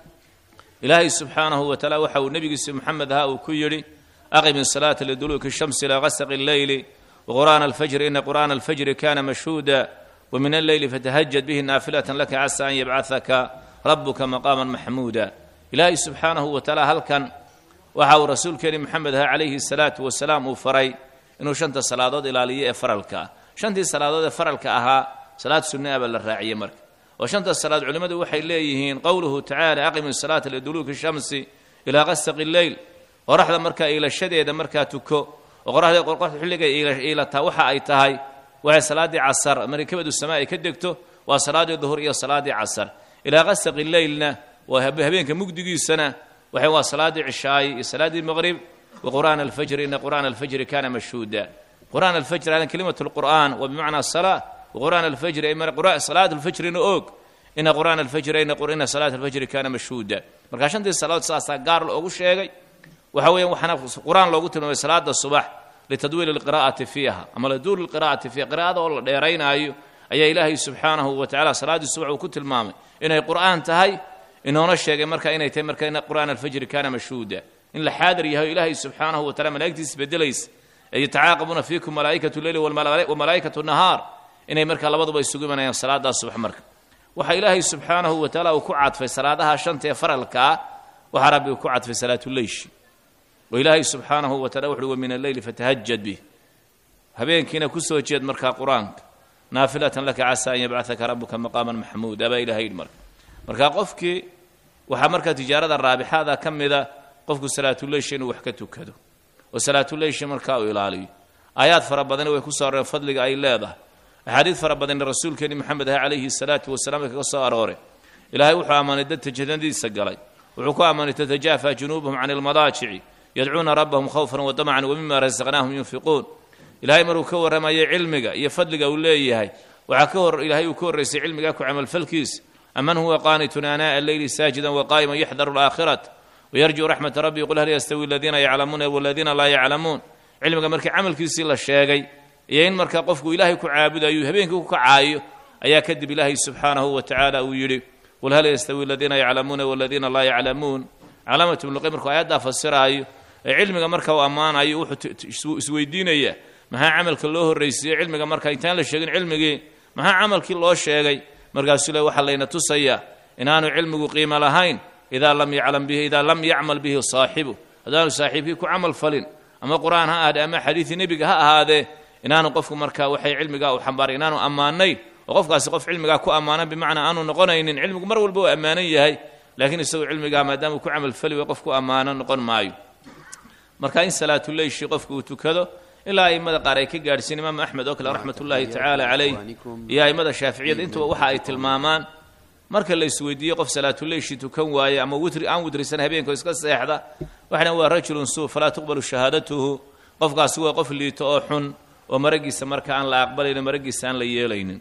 ilaahay subxaanahu wa tacaala waxa uu nebigiisa moxamed ahaa uu ku yidhi aqim isalaata liduluuki shamsi ilaa qasaqi alleyli waqur'aana alfajri ina qur'aana alfajri kana mashhuuda ومن الليل فتهجد به نافلة لك عسى أن يبعثك ربك مقاما محمودا إلهي سبحانه وتعالى هل كان وحاو رسول كريم محمد عليه الصلاة والسلام وفري إنه شنت صلاة إلى فرلك شنت صلاة فرلك أها صلاة سنة أبا الراعية مرك وشنت الصلاة علماء وحي إليهين قوله تعالى أقم الصلاة لدلوك الشمس إلى غسق الليل ورحل مركا إلى الشديد مركا تكو وقرأ قرقة حلقة إلى إلى توحى أي تهي waxay salaaddii casar markabadu samaa ay ka degto waa salaaddii duhur iyo salaaddii casar ilaa qasaqi leylna waa habeenka mugdigiisana waxay waa salaaddii cishaayi iyo salaaddii maqrib wa qur'aana alfajri ina qur'aana alfajri kana mashhuuda qur'aan alfajri alan kelimatu lqur'aan wa bimacna salaa wa qur'aan alfajri ay salaat alfajrina og ina qur'aana alfajri ina salaat alfajri kana mashhuuda marka shantii salaadood saasaa gaar loogu sheegay waxa weeyaan waxaana qur'aan loogu tilmaamay salaada subax litadwiil alqira'ati fiiha ama liduuli lqira'ati fiiha qira'ada oo la dheeraynaayo ayaa ilaahay subxaanahu wa tacala salaaddii subax uu ku tilmaamay inay qur'aan tahay inoona sheegay marka inay tahay marka in qur'aan alfajri kana mashhuuda in la xaadir yahay ilaahay subxaanahu wa tacala malaa'igtiisa bedelaysa ee yatacaaqabuuna fiikum malaa'ikatu leyli wamalaa'ikatu nahaar inay marka labaduba isugu imanayaan salaaddaa subax marka waxaa ilaahay subxaanahu wa tacaala uu ku cadfay salaadaha shanta ee faralka ah waxaa rabbi uu ku cadfay salaatuleyshi oo ilaahay subxaanahu wa tacala wuxuuhi wa min alleyli fatahajad bih habeenkiina ku soo jeed markaa qur-aanka naafilatan laka casaa an yabcahaka rabuka maqaaman maxmuuda baa ilahay yidhi marka marka qofkii waxaa markaa tijaarada raabixaada ka mida qofku salaatuleyshi inuu wax ka tukado oo salaatuleyshi markaa uu ilaaliyo aayaad fara badani way ku soo arooreen fadliga ay leedahay axaadiid fara badanna rasuulkeeni maxamed ah calayhi salaatu wasalaam ay kaga soo aroore ilaahay wuxuu ammaanay dadka jannadiisa galay wuxuu ku ammaanay tatajaafa junuubuhum can ilmadaajici yadcuuna rabbahum khawfan wadamacan wamima rasaqnaahum yunfiquun ilaahay maruu ka warramayay cilmiga iyo fadliga uu leeyahay waxaa ka hor ilaahay uu ka horraysay cilmigaa ku camalfalkiisa aman huwa qaanitun aanaa'a alleyli saajidan waqaa'iman yaxdaru alaakhirata wayarjuu raxmata rabbi qul hal yastawi aladiina yaclamuuna waladiina laa yaclamuun cilmiga markii camalkiisii la sheegay iyo in markaa qofku ilaahay ku caabudayo habeenkii ku kacaayo ayaa kadib ilaahay subxaanahu wa tacaala uu yidhi qul hal yastawi aladiina yaclamuuna waladiina laa yaclamuun calaamatu ibnuqayim markuu aayaddaa fasiraayo ee cilmiga marka uu ammaanayo wuxuu isweydiinayaa maxaa camalka loo horraysiiyey cilmiga marka intaan la sheegin cilmigii maxaa camalkii loo sheegay markaasuu le waxaa layna tusayaa inaanu cilmigu qiimo lahayn idaa lam yaclam bihi idaa lam yacmal bihi saaxibu haddaanu saaxiibkii ku camal falin ama qur-aan ha ahaadee ama xadiidii nebiga ha ahaadee inaanu qofku markaa waxay cilmigaa u xambaaray inaanu ammaanayn oo qofkaasi qof cilmigaa ku ammaanan bimacnaa aanu noqonaynin cilmigu mar walba uu ammaanan yahay laakiin isagoo cilmigaa maadaama uu ku camalfali way qof ku ammaanan noqon maayo marka in salaatuleyshi qofku uu tukado ilaa a'immada qaar ay ka gaadhsiin imaam axmed oo kale raxmatullaahi tacaala calayh iyo a'immada shaaficiyada intuba waxa ay tilmaamaan marka la isweydiiye qof salaatuleyshi tukan waaye ama witri aan witrisan habeenkoo iska seexda waxna waa rajulun suu falaa tuqbalu shahaadatuhu qofkaasi waa qof liito oo xun oo maragiisa marka aan la aqbalaynin maragiisa aan la yeelaynin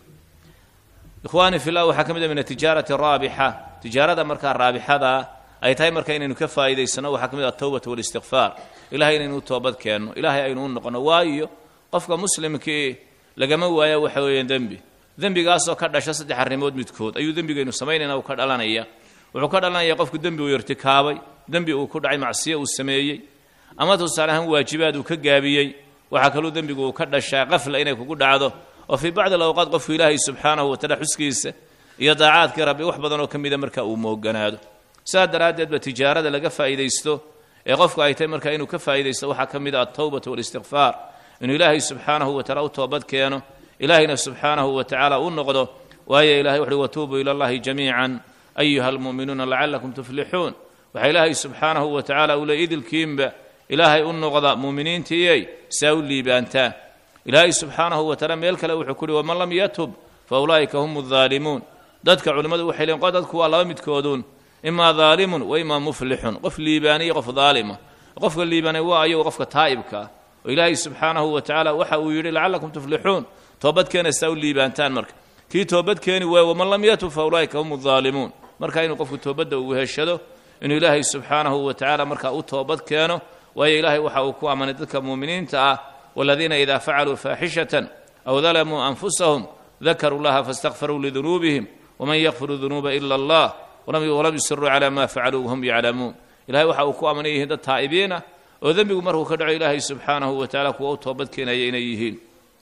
ikhwaani fillah waxaa ka mid a min atijaarati raabixa tijaarada markaa raabixada ay tahay marka inaynu ka faa'iidaysano waxaa ka mid ah atowbatu walistikfaar ilahay inaynu u toobad keenno ilaahay aynu u noqono waayo qofka muslimkii lagama waayo waxa weeyaan dembi dembigaasoo ka dhasha saddex arrimood midkood ayuu dembigaynu samaynayna uu ka dhalanaya wuxuu ka dhalanaya qofku dembi uu irtikaabay dembi uu ku dhacay macsiyo uu sameeyey ama tusaale ahaan waajibaad uu ka gaabiyey waxaa kaluu dembigu uu ka dhashaa qafla inay kugu dhacdo oo fii bacdi alawqaad qofku ilaahay subxaanahu wataala xuskiisa iyo daacaadkii rabbi wax badan oo ka mida marka uu mooganaado sidaa daraaddeed ba tijaarada laga faa'iidaysto ee qofku ay tahay marka inuu ka faa'iidaysto waxaa ka mid ah altawbatu walistikfaar inuu ilaahay subxaanahu wataala u toobad keeno ilaahayna subxaanahu wa tacaala u noqdo waayo ilahay wuxuhi watuubuu ila allahi jamiican ayuha almu'minuuna lacallakum tuflixuun waxaa ilaahay subxaanahu wa tacaala uu le idilkiinba ilaahay u noqda muuminiintiiyey saa u liibaantaa ilaahay subxaanahu wa tacaala meel kale wuxuu ku uhi waman lam yatub fa ulaa'ika hum addaalimuun dadka culimmadu waxay leeyiin dadku waa laba midkooduun imaa daalimun wa imaa muflixun qof liibaaniya qof daalima qofka liibaanay waa ayagu qofka taa'ibka ah oo ilaahay subxaanahu wa tacaala waxa uu yidhi lacallakum tuflixuun toobadkeena saa u liibaantaan marka kii toobad keeni waayo waman lam yatub fa ulaa'ika hum addaalimuun marka inuu qofku toobadda uu heshado inuu ilaahay subxaanahu wa tacaala markaa u toobad keeno waayo ilaahay waxa uu ku ammanay dadka muuminiinta ah waladiina idaa facaluu faaxishatan aw dalamuu anfusahum dakaruu llaha faاstakfaruu lidunuubihim waman yakfiru dunuuba ila allah walam yusiruu cala ma facaluu wahum yaclamuun ilahay waxa uu ku ammanan yihiin dad taa'ibiin ah oo dembigu markuu ka dhaco ilaahay subxaanahu wa tacala kuwa u toobad keenaya inay yihiin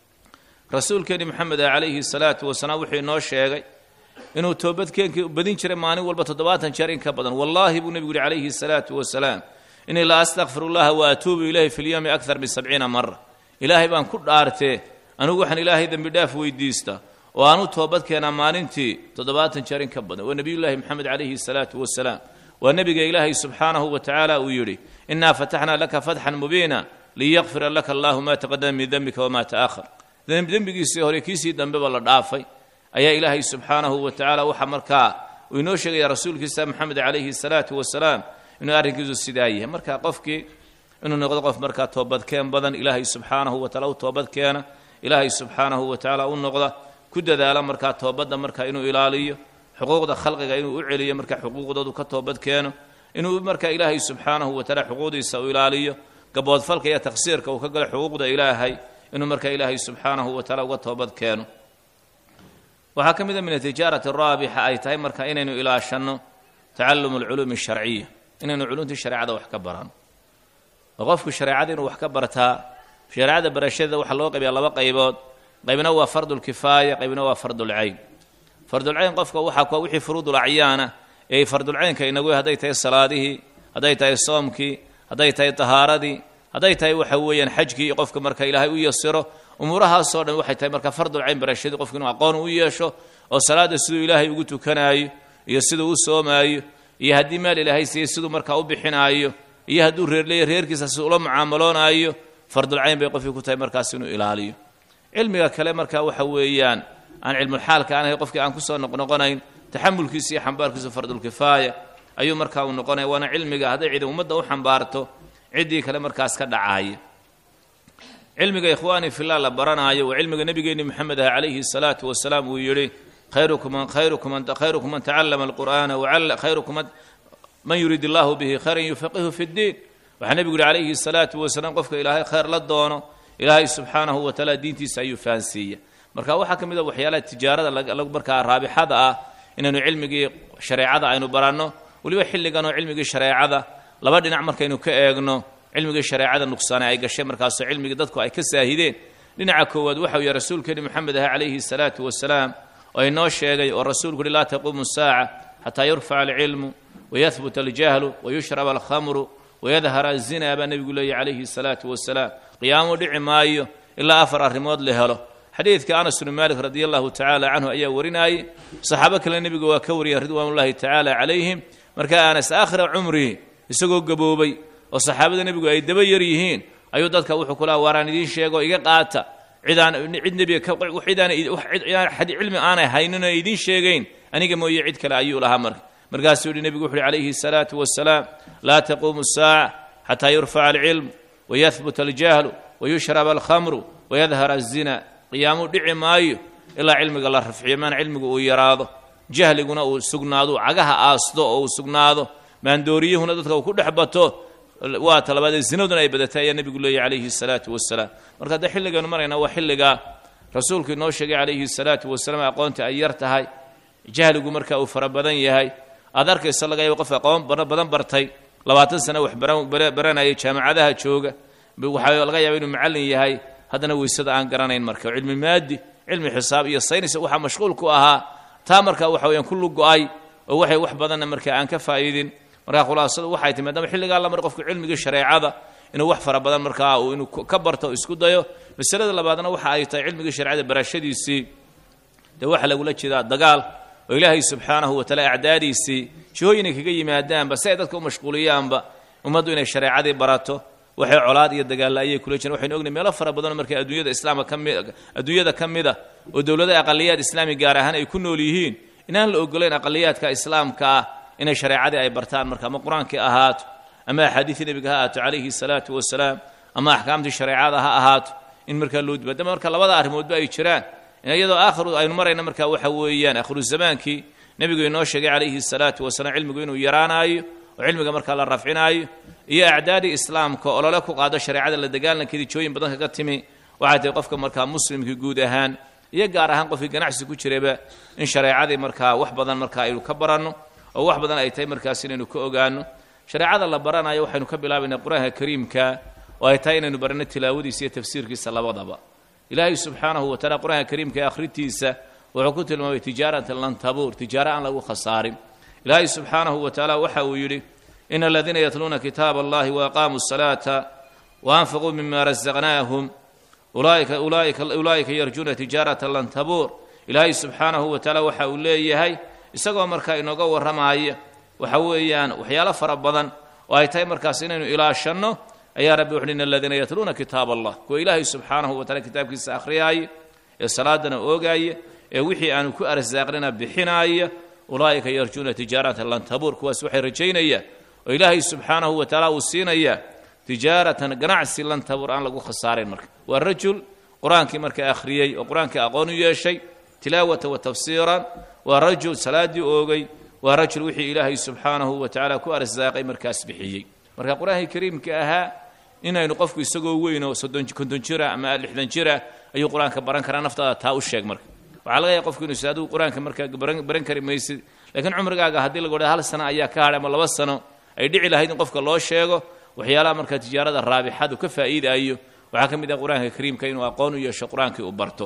rasuulkeeni moxamed ah calayhi salaatu wasalaam wuxuu inoo sheegay inuu toobadkeenkii badin jiray maalin walba toddobaatan jeer in ka badan wallaahi buu nebigu yihi calayhi salaatu wasalaam inii la astakfir llaha wa atuubu ilayhi fi lyowmi akar min sabciina mara ilaahay baan ku dhaartee anigu waxaan ilaahay dembi dhaaf weydiista oo aan u toobad keenaa maalintii toddobaatan jeer in ka badan waa nebiyullaahi moxamed calayhi salaatu wasalaam waa nebiga ilaahay subxaanahu wa tacaala uu yidhi innaa fataxnaa laka fatxan mubiina liyakfira laka allahu ma taqadama min dembika wama ta'ahar dembigiisii hore kiisii dambeba la dhaafay ayaa ilaahay subxaanahu wa tacaala waxa markaa uu inoo sheegaya rasuulkiisa moxamed calayhi salaatu wasalaam inuu arrinkiisu sidaa yahay marka qofkii inuu noqdo qof markaa toobadkeen badan ilaahay subxaanahu wa taala u toobadkeena ilaahay subxaanahu wa tacaala u noqda ku dadaala markaa toobadda marka inuu ilaaliyo xuquuqda khalqiga inuu u celiyo marka xuquuqdoodu ka toobad keeno inuu marka ilaahay subxaanahu wa taala xuquuqdiisa u ilaaliyo gaboodfalka iyo taqsiirka uu ka galo xuquuqda ilaahay inuu marka ilaahay subxaanahu wa taala uga toobad keeno waxaa ka mid a min atijaarati raabixa ay tahay marka inaynu ilaashanno tacalumu alculuumi asharciya inaynu culumtii shareecada wax ka barano oo qofku shareecada inuu wax ka bartaa shareecada barashadeeda waxaa loo qaybiyaa laba qaybood qaybna waa fardulkifaaya qaybna waa fardulcayn fardulcayn qofka waxaa kuwa wixii furuudul acyaana ee fardulcaynka inagu hadday tahay salaadihii hadday tahay soomkii hadday tahay tahaaradii hadday tahay waxa weeyaan xajkii qofka marka ilaahay u yasiro umuurahaasoo dhan waxay tahay marka fardulcayn barashadii qofku inuu aqoon u yeesho oo salaada siduu ilaahay ugu tukanaayo iyo siduu u soomaayo iyo haddii meel ilaahay siiye siduu markaa u bixinaayo iyo hadduu reerleeya reerkiisa siduu ula mucaamaloonaayo fardulcayn bay qofkii ku tahay markaas inuu ilaaliyo cilmiga kale marka waxa weeyaan aan cilmulxaalka aan ahay qofkii aan kusoo noqnoqonayn taxamulkiisa iyo xambaarkiisu fardulkifaaya ayuu markaa uu noqonaya waana cilmiga hadday cidi ummadda u xambaarto ciddii kale markaas ka dhacaaya cilmiga ikhwaani fillah la baranaayo waa cilmiga nebigeenni moxamed ah calayhi salaatu wasalaam uu yidhi khayrukum khayrukum khayrukum man tacallama alqur'aana wacalla khayrukum man yurid allahu bihi khayran yufaqihu fi ddiin waxaa nebigu yihi calayhi salaatu wasalaam qofka ilaahay khayr la doono ilaahay subxaanahu wa tacaala diintiisa ayuu fahansiiya marka waxaa ka mid a waxyaalaha tijaarada markaa raabixada ah inaynu cilmigii shareecada aynu baranno weliba xilligan oo cilmigii shareecada laba dhinac markaynu ka eegno cilmigii shareecada nuqsaane ay gashay markaasoo cilmigii dadku ay ka saahideen dhinaca koowaad waxa uu yahay rasuulkeeni moxamed ah calayhi salaatu wasalaam oo inoo sheegay oo rasuulku uhi laa taquumu saaca xataa yurfaca alcilmu wayahbut aljahlu wayushrab alkhamru wayadhara azina baa nebigu leeyahy calayhi salaatu wasalaam qiyaamo dhici maayo ilaa afar arrimood la helo xadiidka anas bnu maalik radi allahu tacaala canhu ayaa warinaayey saxaabo kale nebiga waa ka wariyeen ridwaanullahi tacaala calayhim markaa anas aakhira cumrihi isagoo gaboobay oo saxaabada nebigu ay daba yar yihiin ayuu dadka wuxuu ku laha waaraan idiin sheego iga qaata cidaan cid nebiga cid cilmi aanay haynin oo idiin sheegayn aniga mooye cid kale ayuu lahaa marka markaasuu yihi nebigu wuxu uhi calayhi salaatu wasalaam laa taquumu saaca xataa yurfaca alcilm wayahbut aljahlu wayushrab alkhamru wayadhar azina qiyaamu dhici maayo ilaa cilmiga la rafciyo maana cilmigu uu yaraado jahliguna uu sugnaado cagaha aasto oo uu sugnaado maandooriyuhuna dadka uu ku dhex bato waa talabaadee zinaduna ay badatay ayaa nebigu leeyahy calayhi salaatu wasalaam marka haddee xilligaynu marayna waa xilligaa rasuulku inoo sheegay calayhi salaatu wasalaam aqoonta ay yar tahay jahligu marka uu fara badan yahay aad arkayso laga yaabo qof aqoon badan bartay labaatan sano wax baranayay jaamacadaha jooga waxaa laga yaaba inuu macallin yahay haddana weysada aan garanayn marka cilmi maadi cilmi xisaab iyo saynis waxaa mashquul ku ahaa taa marka waxa weyaan kullu go-ay oo waxay wax badanna marka aan ka faa'iidin marka khulaasadu waxay timi maadaama xilligaa la mara qofku cilmigii shareecada inuu wax fara badan markaa uu inuu ka barto o isku dayo masalada labaadna waxa ay tahay cilmigii shareecada barashadiisii dee waxaa lagula jeedaa dagaal oo ilaahay subxaanahu wataala acdaadiisii jihooyinay kaga yimaadaanba si ay dadka u mashquuliyaanba ummaddu inay shareecadii barato waxay colaad iyo dagaalla ayay kula jireen waxaynu ognahy meelo fara badanoo marka adduunyada islaamka kami adduunyada ka mid a oo dowladaha aqaliyaad islaami gaar ahaan ay ku nool yihiin inaan la ogolayn aqaliyaadka islaamka ah inay shareecadii ay bartaan marka ama qur-aankii ahaato ama axaadiidii nebiga ha ahaato calayhi salaatu wasalaam ama axkaamtii shareecada ha ahaato in markaa loo dibaadama marka labada arrimoodba ay jiraan iyadoo aakhiru aynu marayna marka waxa weeyaan aakhiru zamaankii nebigu inoo sheegay calayhi salaatu wasalaam cilmigu inuu yaraanaayo oo cilmiga markaa la rafcinaayo iyo acdaadii islaamka olole ku qaado shareecada la dagaalankeedii jooyin badan kaga timi waxay tahay qofka markaa muslimkii guud ahaan iyo gaar ahaan qofkii ganacsi ku jirayba in shareecadii markaa wax badan markaa aynu ka baranno oo wax badan ay tahay markaas inaynu ka ogaano shareecada la baranayo waxaynu ka bilaabaynaa qur-aanka kariimka oo ay tahay inaynu baranno tilaawadiisa iyo tafsiirkiisa labadaba ilaahay subxaanahu wa tacala qur-aanka kariimka ee akhrintiisa wuxuu ku tilmaamay tijaaratan lan tabuur tijaaro aan lagu khasaarin ilaahay subxaanahu wa tacaala waxa uu yidhi in aladiina yatluuna kitaaba allahi waaqaamuu asalaata waanfaquu mima rasaqnaahum ulaa'ika yarjuuna tijaaratan lan tabuur ilaahay subxaanahu wa tacaala waxa uu leeyahay isagoo markaa inooga warramaaya waxa weeyaan waxyaalo fara badan oo ay tahay markaas inaynu ilaashanno ayaa rabbi wuxuhi in aladiina yatluuna kitaab allah kuwa ilaahay subxaanahu wa tacala kitaabkiisa akhriyaaya ee salaadana oogaaya ee wixii aanu ku arsaaqnina bixinaaya ulaa'ika yarjuuna tijaaratan lan tabuur kuwaas waxay rajaynayaan oo ilaahay subxaanahu wa tacaala uu siinayaa tijaaratan ganacsi lan tabuur aan lagu khasaarayn marka waa rajul qur-aankii marka akhriyey oo qur-aankii aqoon u yeeshay tilaawatan wa tafsiiran waa rajul salaaddii oogay waa rajul wixii ilaahay subxaanahu wa tacaala ku arsaaqay markaas bixiyey marka qur-aankii kariimka ahaa inaynu qofku isagoo weyn oo soddon konton jira ama lixdan jira ayuu qur-aanka baran karaa naftaada taa u sheeg marka waxaa laga yahay qofku inu is adigu qur-aanka markaa baran kari maysid laakiin cumrigaaga haddii lagu odha hal sano ayaa ka hadhay ama laba sano ay dhici lahayd in qofka loo sheego waxyaalaha markaa tijaarada raabixadu ka faa'iidaayo waxaa ka mid ah qur-aanka kariimka inuu aqoon u yeesho qur-aankii uu barto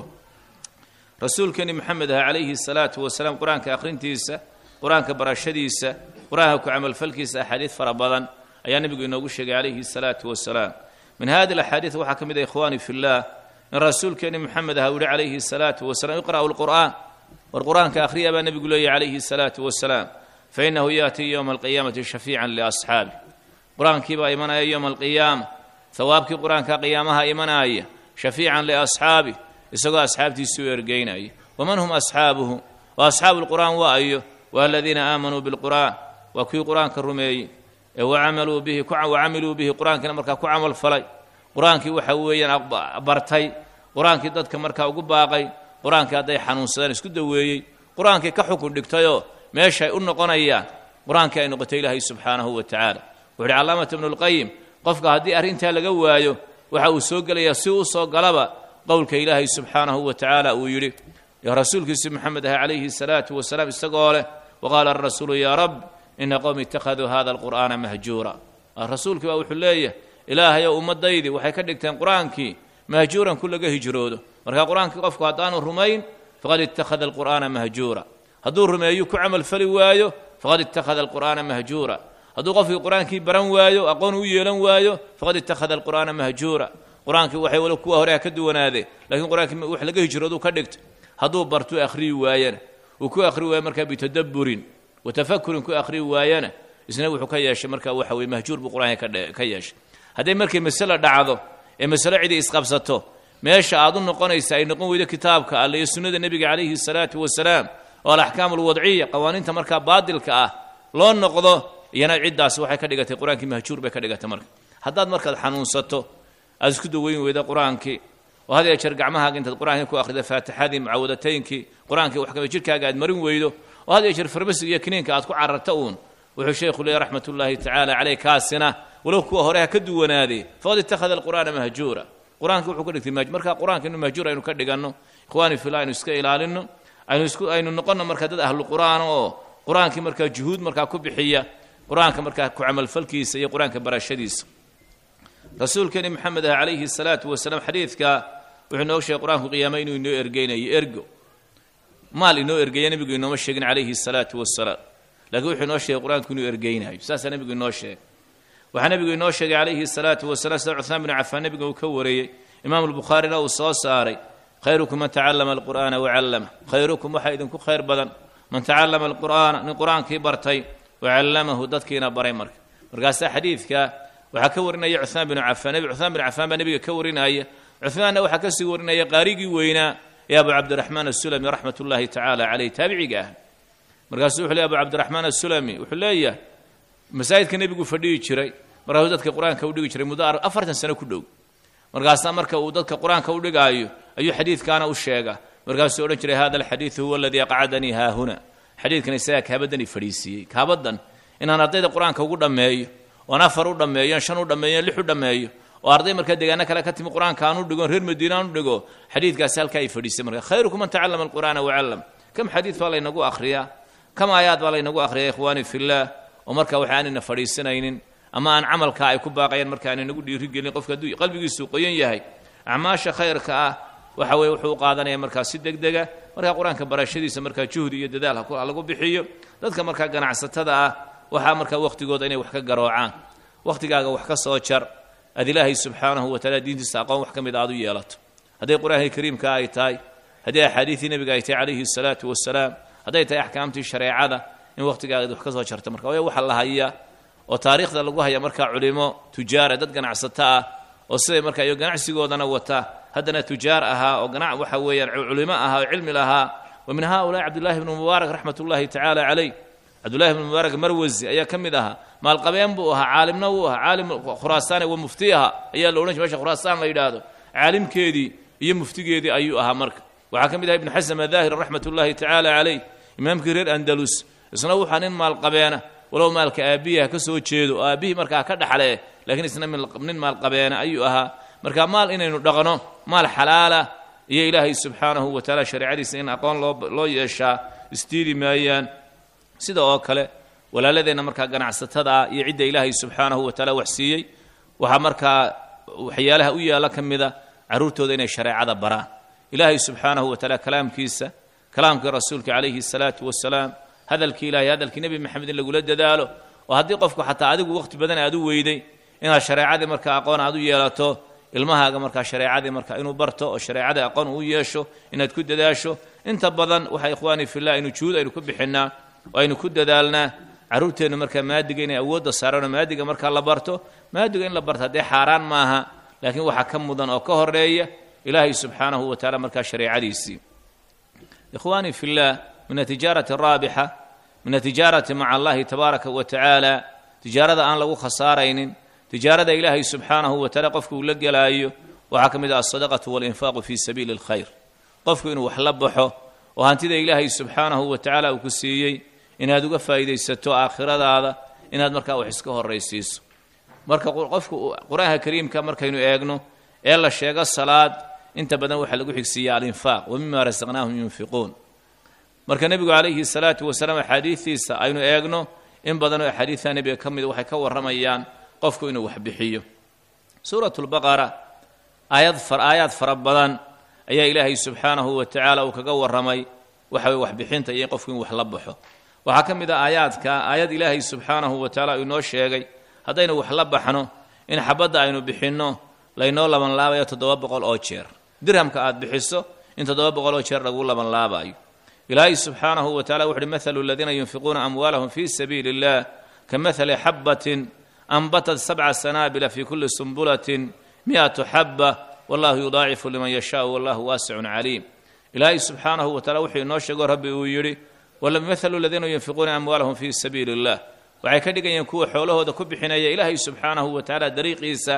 rasuulkeeni moxamed ah calayhi salaatu wasalaam qur-aanka akhrintiisa qur-aanka barashadiisa qur-aanka ku camalfalkiisa axaadiid fara badan ayaa nebigu inoogu sheegay calayhi salaatu wasalaam min hadi alaxaadiid waxaa ka mid ah ikhwaani fillaah in rasuulkeeni moxamed ah uu yihi calayhi salaatu wasalaam iqra'u lqur'aan war qur-aanka akhriya baa nebigu leeyahy calayhi salaatu wasalaam fainahu yaatii yowma alqiyaamati shafiican liasxaabi qur-aankii baa imanaya yowma alqiyaama hawaabkii qur-aanka qiyaamaha imanaya shafiican liasxaabi isagoo asxaabtiisii u ergeynaya waman hum asxaabuhu wa asxaabu lqur'aan waa ayo waa aladiina aamanuu bilqur'aan waa kuwii qur-aanka rumeeyey ee wacamaluu bihi wacamiluu bihi qur-aankiina markaa ku camal falay qur-aankii waxa weeyaan bartay qur-aankii dadka markaa ugu baaqay qur-aankii hadday xanuunsadaan isku daweeyey qur-aankii ka xukun dhigtayoo meeshaay u noqonayaan qur-aankii ay noqotay ilaahay subxaanahu wa tacaala wuxu uhi calaamata ibnulqayim qofka haddii arrintaa laga waayo waxa uu soo gelayaa si uu soo galaba qowlka ilaahay subxaanahu wa tacaala uu yidhi rasuulkiisi moxamed ah calayhi salaatu wasalaam isagoo leh waqaala arasuulu yaa rab ina qowmi ittakhaduu hada alqur'aana mahjuura rasuulkii baa wuxuu leeyahay ilaahayow ummaddaydii waxay ka dhigteen qur-aankii mahjuuran ku laga hijroodo marka qur-aankii qofku haddaanu rumayn faqad ittakhada alqur'aana mahjuura hadduu rumeeyu ku camal fali waayo faqad ittakhada alqur'aana mahjuura hadduu qofkii qur-aankii baran waayo aqoon u yeelan waayo faqad ittakhada alqur'aana mahjuura qur-aankii waxay wali kuwa hore ka duwanaadeen lakiin qur-aankii wax laga hijrooduu ka dhigtay hadduu bartuu akhriyi waayana uu ku akhri waayo markaa bitadabburin wa tafakurin ku akhriyi waayana isna wuxuu ka yeeshay marka waxa weye mahjuur buu qur-aanka ka yeeshay hadday markay masale dhacdo ee masale cidii isqabsato meesha aad u noqonaysa ay noqon weydo kitaabka alle iyo sunnada nebiga calayhi salaatu wasalaam oo alaxkaam alwadciya qawaaniinta markaa baadilka ah loo noqdo iyana ciddaas waxay ka dhigatay qur-aankii mahjuur bay ka dhigatay marka haddaad markaad xanuunsato aad isku daweyn weyda qur-aankii oo had ee jeer gacmahaaga intaad qur-aankii ku akhrida faatixadii mucaawadataynkii qur-aankii wax kamid jirkaaga aad marin weydo oo had ee jeer farmasiga iyo kiniinka aad ku cararta uun wuxuu sheekhu leeyahy raxmat ullaahi tacaala caleyh kaasina walow kuwa hore ha ka duwanaadee faqad ittakhada alqur'aana mahjuura qur-aanka wuxuu ka dhigtay maj marka qur-aanka inu mahjuur aynu ka dhiganno ikhwaani fillah aynu iska ilaalino aynu isku aynu noqonno marka dad ahlu qur'aan oo qur-aankii markaa juhuud markaa ku bixiya qur-aanka markaa ku camalfalkiisa iyo qur-aanka barashadiisa rasuulkeeni maxamed ah calayhi salaatu wasalaam xadiidka wuxuu inoo sheegay qur-aanku qiyaame inuu inoo ergeynayo ergo maal inoo ergeeya nebigu inooma sheegin calayhi salaatu wasalaam laakiin wuxuu inoo sheegay qur-aanku inuu ergeynayo saasaa nebigu inoo sheegay waxaa nebigu inoo sheegay calayhi salaatu wasalaam sida cuhmaan binu cafaan nebiga uu ka wariyey imaamu lbukhaarina uu soo saaray khayrukum man tacallama alqur'aana wacallama khayrukum waxaa idinku khayr badan man tacallama alqur'aana nin qur-aankii bartay wacallamahu dadkiina baray marka markaasaa xadiidka waxaa ka warinaya cuhmaan binu cafaan nebi cuhmaan binu cafaan baa nebiga ka warinaya cuhmaanna waxaa ka sii warinaya qaarigii weynaa ee abu cabdiraxmaan asulami raxmat ullaahi tacaala caleyh taabiciga ah markaasuu wuxuu leey abu cabdiraxmaan asulami wuxuu leeyahay masaajidka nebigu fadhihi jiray markaasuu dadka qur-aanka u dhigi jiray muddo afartan sano ku dhow markaasaa marka uu dadka qur-aanka u dhigaayo ayuu xadiidkaana u sheega markaasuu odhan jiray hada alxadiidu huwa aladii aqcadanii haahuna xadiidkan isagaa kaabadani fadhiisiiyey kaabadan inaan ardayda qur-aanka ugu dhammeeyo oon afar u dhammeeyo shan u dhammeeyo lix u dhammeeyo oo arday markaa deegaano kale ka timi qur-aanka aan u dhigo reer madiina aan u dhigo xadiidkaasi halkaa ay fadhiisay marka khayrukum man tacallama alqur'aana wacallam kam xadiid baa laynagu akhriyaa kam aayaad baa laynagu akhriyaa ikhwaani fillaah oo marka waxa aanayna fadhiisanaynin ama aan camalkaa ay ku baaqayaan marka aanay nagu dhiirigelin qofka hadduu qalbigiisu qoyan yahay acmaasha khayrka ah waxa weye wuxuu u qaadanaya markaa si deg dega markaa qur-aanka barashadiisa markaa juhdi iyo dadaal ha lagu bixiyo dadka markaa ganacsatada ah waxaa markaa wakhtigooda inay wax ka garoocaan wakhtigaaga wax ka soo jar aad ilaahay subxaanahu wa taala diintiisa aqoon wax ka mid aad u yeelato hadday qur-aankii kariimka ay tahay haddii axaadiidii nebiga ay tahay calayhi salaatu wasalaam hadday tahay axkaamtii shareecada in wakhtigaaga wax ka soo jarta marka way waxa la haya oo taariikhda lagu haya markaa culimo tujaara dad ganacsato ah oo siday markaa iyo ganacsigoodana wata haddana tujaar ahaa oo ganac waxa weeyaan culimo ahaa oo cilmi lahaa wa min haulaai cabdullahi bnu mubaarak raxmat ullahi tacaala caleyh cabdullahi bnu mubaarak marwasi ayaa ka mid ahaa maalqabeen buu ahaa caalimna wuu ahaa caalim khuraasaane wa mufti aha ayaa la odhan jir mesha khuraasaan la yidhaahdo caalimkeedii iyo muftigeedii ayuu ahaa marka waxaa ka mid aha ibnu xasan adaahir raxmat ullahi tacaala caleyh imaamkii reer andalus isna wuxaa nin maalqabeena walow maalka aabbihi ha ka soo jeedo oo aabbihii markaa ka dhaxlee laakiin isna nin maalqabeena ayuu ahaa marka maal inaynu dhaqno maal xalaala iyo ilaahay subxaanahu wa tacaala shareecadiisa in aqoon loo loo yeeshaa isdiidi maayaan sida oo kale walaaladeenna markaa ganacsatada ah iyo cidda ilaahay subxaanahu wa tacaala wax siiyey waxaa markaa waxyaalaha u yaalla ka mida carruurtooda inay shareecada baraan ilaahay subxaanahu wa tacaala kalaamkiisa kalaamkii rasuulka calayhi salaatu wasalaam hadalkii ilahay hadalkii nebi maxamed in lagula dadaalo oo haddii qofku xataa adigu wakhti badan aad u weyday inaad shareecadii markaa aqoon aad u yeelato ilmahaaga markaa shareecadii markaa inuu barto oo shareecadii aqoon uu yeesho inaad ku dadaasho inta badan waxaa ikhwaanii fillah aynu juhud aynu ku bixinnaa oo aynu ku dadaalnaa carruurteennu markaa maadiga inay awoodda saaraanoo maadiga markaa la barto maadiga in la barto haddee xaaraan maaha laakiin waxaa ka mudan oo ka horeeya ilaahay subxaanahu wa tacaala markaa shareecadiisii ikhwaanii fillah min atijaarati araabixa min atijaarati maca allahi tabaaraka wa tacaala tijaarada aan lagu khasaaraynin tijaarada ilaahay subxaanahu wa tacaala qofku uu la gelaayo waxaa ka mid ah alsadaqatu walinfaaqu fii sabiili alkhayr qofku inuu wax la baxo oo hantida ilaahay subxaanahu wa tacaala uu ku siiyey inaad uga faa'iidaysato aakhiradaada inaad markaa wax iska horraysiiso marka qofku qur-aanka kariimka markaynu eegno ee la sheego salaad inta badan waxaa lagu xigsiiya alinfaaq wa mima rasaqnaahum yunfiquun marka nebigu calayhi salaatu wasalaam axaadiistiisa aynu eegno in badanoo axaadiidta nebiga ka mida waxay ka warramayaan qofku inuu wax bixiyo suuratu lbaqara aayad aayaad fara badan ayaa ilaahay subxaanahu wa tacaala uu kaga warramay waxa weye waxbixinta iyo in qofku in wax la baxo waxaa ka mid ah aayaadka aayad ilaahay subxaanahu wa tacaala uu inoo sheegay haddaynu wax la baxno in xabadda aynu bixinno laynoo labanlaabayo toddoba boqol oo jeer dirhamka aad bixiso in toddoba boqol oo jeer lagu labanlaabayo ilaahay subxaanahu wa tacala wuxuuhi mathalu aladiina yunfiquuna amwaalahum fii sabiili illah ka mahali xabbatin anbatat sabca sanaabila fii kulli sumbulatin mi'atu xabba wallahu yudaacifu liman yashaau wallahu waasicun caliim ilaahay subxaanahu wa tacala wuxuu inoo sheego rabbi uu yidhi wamahalu aladiina yunfiquuna amwaalahum fii sabiili illah waxay ka dhigayeen kuwa xoolahooda ku bixinaya ilaahay subxaanahu wa tacaala dariiqiisa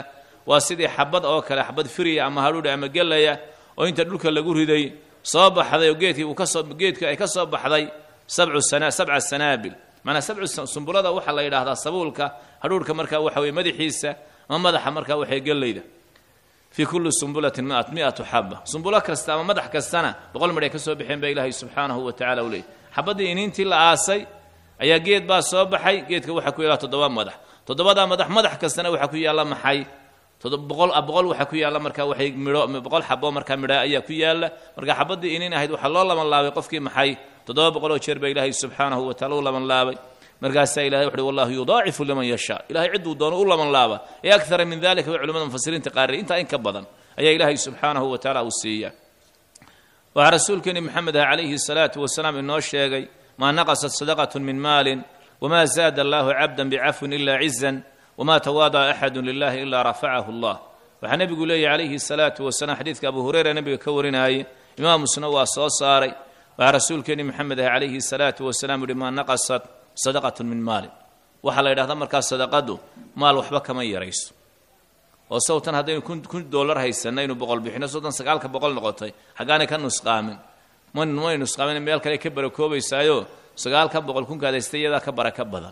waa sidii xabad oo kale xabad firiya ama hadhuudha ama gelaya oo inta dhulka lagu riday soo baxday oo geedkii uu kasoo geedkii ay ka soo baxday sabcu sana sabca sanaabil maanaa sabcu sumbulada waxaa la yidhaahdaa sabuulka hadhuurhka markaa waxa weye madaxiisa ama madaxa markaa waxay gellayda fii kulli sumbulatin miat miatu xaba sumbulo kasta ama madax kastana boqol midh ay ka soo baxeen baa ilaahay subxaanahu wa tacala u leeyay xabaddii iniintii la aasay ayaa geed baa soo baxay geedka waxaa ku yaalla toddoba madax toddobadaa madax madax kastana waxaa ku yaalla maxay boqol boqol waxaa ku yaalla markaa waxay midho boqol xabo markaa midha ayaa ku yaalla marka xabaddii iniin ahayd waxaa loo laban laabay qofkii maxay toddoba boqoloo jeer baa ilaahay subxaanahu wa tacala u laban laabay markaasaa ilahay wuxuuhi wallahu yudaacifu liman yashaa ilahay cidduu doono u laban laaba ee akara min dalika bay culamada mufasiriinta qaariyay intaa in ka badan ayaa ilaahay subxaanahu wa tacaala uu siiya waxaa rasuulkeeni maxamed ah calayhi salaatu wasalaam inoo sheegay maa naqasat sadaqatu min maalin wma zaada allahu cabda bicafwin ila cizan wma tawaada'a axadu lilahi ila rafacahu allah waxaa nebigu leeyahy calayhi salaatu wasalaam xadiidka abu hureyra nebiga ka warinaayey imaam musna waa soo saaray waxaa rasuulkeeni maxamed ah calayhi salaatu wasalaam yihi maa naqasat sadaqatu min maalin waxaa la yidhahdaa markaa sadaqadu maal waxba kama yarayso oo sawtan haddaynu kun dollar haysanna inu boqol bixino sawtan sagaalka boqol noqotay xaggaanay ka nusqaamin may nusqaamin meel kale ka barakoobaysaayo sagaalka boqol kunkaad haystay iyadaa ka baraka badan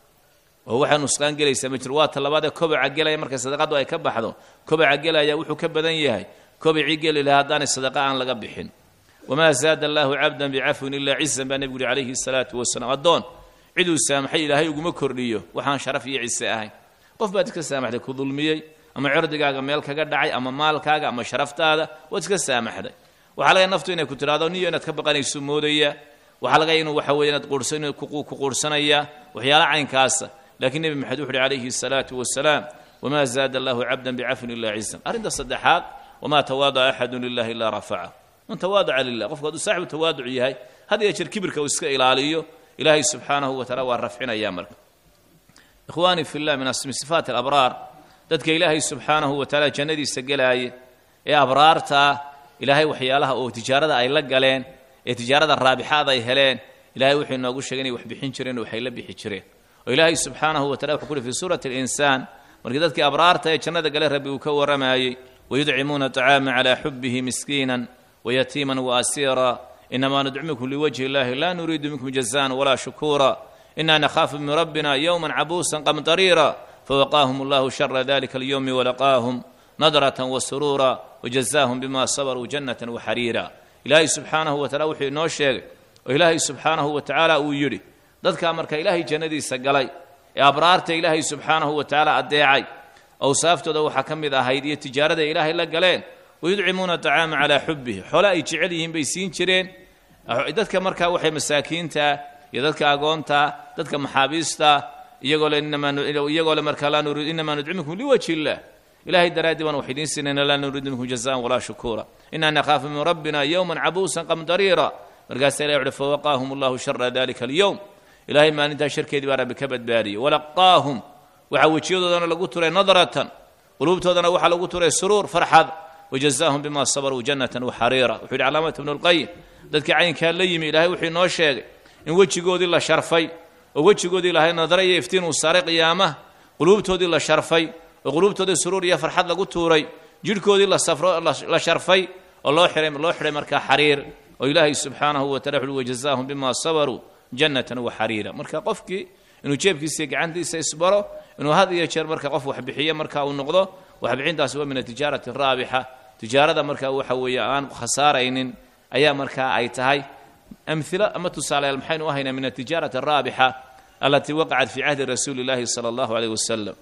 oo waxaa nusqaan gelaysaa ma jiro waa talabaadee kobaca gelaya markay sadaqadu ay ka baxdo kobaca gelaya wuxuu ka badan yahay kobacii geli lahaa haddaanay sadaqa aan laga bixin wamaa zaada allaahu cabdan bicafwin ilaa cizan baa nebigu yihi calayhi salaatu wasalaam addoon ciduu saamaxay ilaahay uguma kordhiyo waxaan sharaf iyo cise ahayn qof baad iska saamaxday ku dulmiyey ama cirdigaaga meel kaga dhacay ama maalkaaga ama sharaftaada waad iska saamaxday waxaa laga naftu inay ku tidhahdo niyo inaad ka baqanayso moodaya waxaa laga inuu waxa weye inaad quursan ku quursanayaa waxyaala caynkaasa laakiin nebi maxamed wuxu uhi calayhi salaatu wasalaam wamaa zaada allahu cabdan bicafwin ilaa cizan arrinta saddexaad wamaa tawaada'a axadu lilahi ilaa rafaca man tawaadaca lilah qofku hadduu saaxibu tawaaduc yahay had iyo jeer kibirka uu iska ilaaliyo ilaahay subxaanahu wa tacala waa rafcinaya marka ikhwaanii fi llah min sifaati alabraar dadka ilaahay subxaanahu wa tacala jannadiisa gelaaya ee abraartaa ilaahay waxyaalaha oo tijaarada ay la galeen ee tijaarada raabixaada ay heleen ilahay wuxuu inoogu sheegay inay wax bixin jireen waxay la bixi jireen oo ilaahay subxaanahu wa tacala wuxuu ku uhi fi suurati alinsaan markii dadkii abraarta ee jannada gale rabbi uu ka warramayey wayudcimuuna طacaama calaa xubihi miskiinan wayatiiman waasiira inamaa nudcimikum liwajhi illahi laa nuriidu minkum jazaan walaa shukuura ina nakhaafu min rabbina yowma cabuusan qamdariira fawaqaahum allahu shara dalika alyowmi walaqaahum nadratan wasuruura wajazaahum bima sabaruu jannatan waxariira ilaahay subxaanahu wa tacala wuxuu inoo sheegay oo ilaahay subxaanahu wa tacaala uu yidhi dadkaa marka ilaahay jannadiisa galay ee abraarta ilaahay subxaanahu wa tacaala addeecay awsaaftooda waxaa ka mid ahayd iyo tijaarada ilaahay la galeen wayudcimuuna acaama calaa xubihi xoole ay jecel yihiin bay siin jireen dadka markaa waxay masaakiinta iyo dadka agoonta dadka maxaabiista iyagoo le iyagoo le markaa laa nuriid inamaa nudcimikum liwajhi illah ilahay daraaddii baan wax idiin siinayna laa nuriidu minkum jazaan walaa shukuura inaa nakhaafu min rabbina yowman cabuusan qamdariira markaasaa ilahi uhi fawaqaahum allahu shara dalika alyowm ilahay maalintaa sharkeedii baa rabbi ka badbaadiyey walaqaahum waxaa wejiyadoodana lagu turay nadratan quluubtoodana waxaa lagu turay suruur farxad wajazaahum bima sabaruu jannatan waxariira wuxuu yidhi calaamata ibnu lqayim dadkii caynkaa la yimi ilahay wuxuu inoo sheegay in wejigoodii la sharfay oo wejigoodii ilahay nadara iyo iftiin uu saaray qiyaamaha quluubtoodii la sharfay oo quluubtoodii suruur iyo farxad lagu tuuray jidhkoodii la safro la sharfay oo loo xihay loo xidhay markaa xariir oo ilaahay subxaanahu wa tacala wuxuuhi wajazaahum bima sabaruu jannatan waxariira marka qofkii inuu jeebkiisa iyo gacantiisa isbaro inuu had iyo jeer marka qof waxbixiyo marka uu noqdo waxbixintaasi waa min atijaarati raabixa tijaarada marka waxa weeye aan khasaaraynin ayaa markaa ay tahay amhilo ama tusaalayaal maxaynu u haynaa min atijaarati araabixa alatii waqacat fii cahdi rasuuli llahi sala allahu aleyh wasalam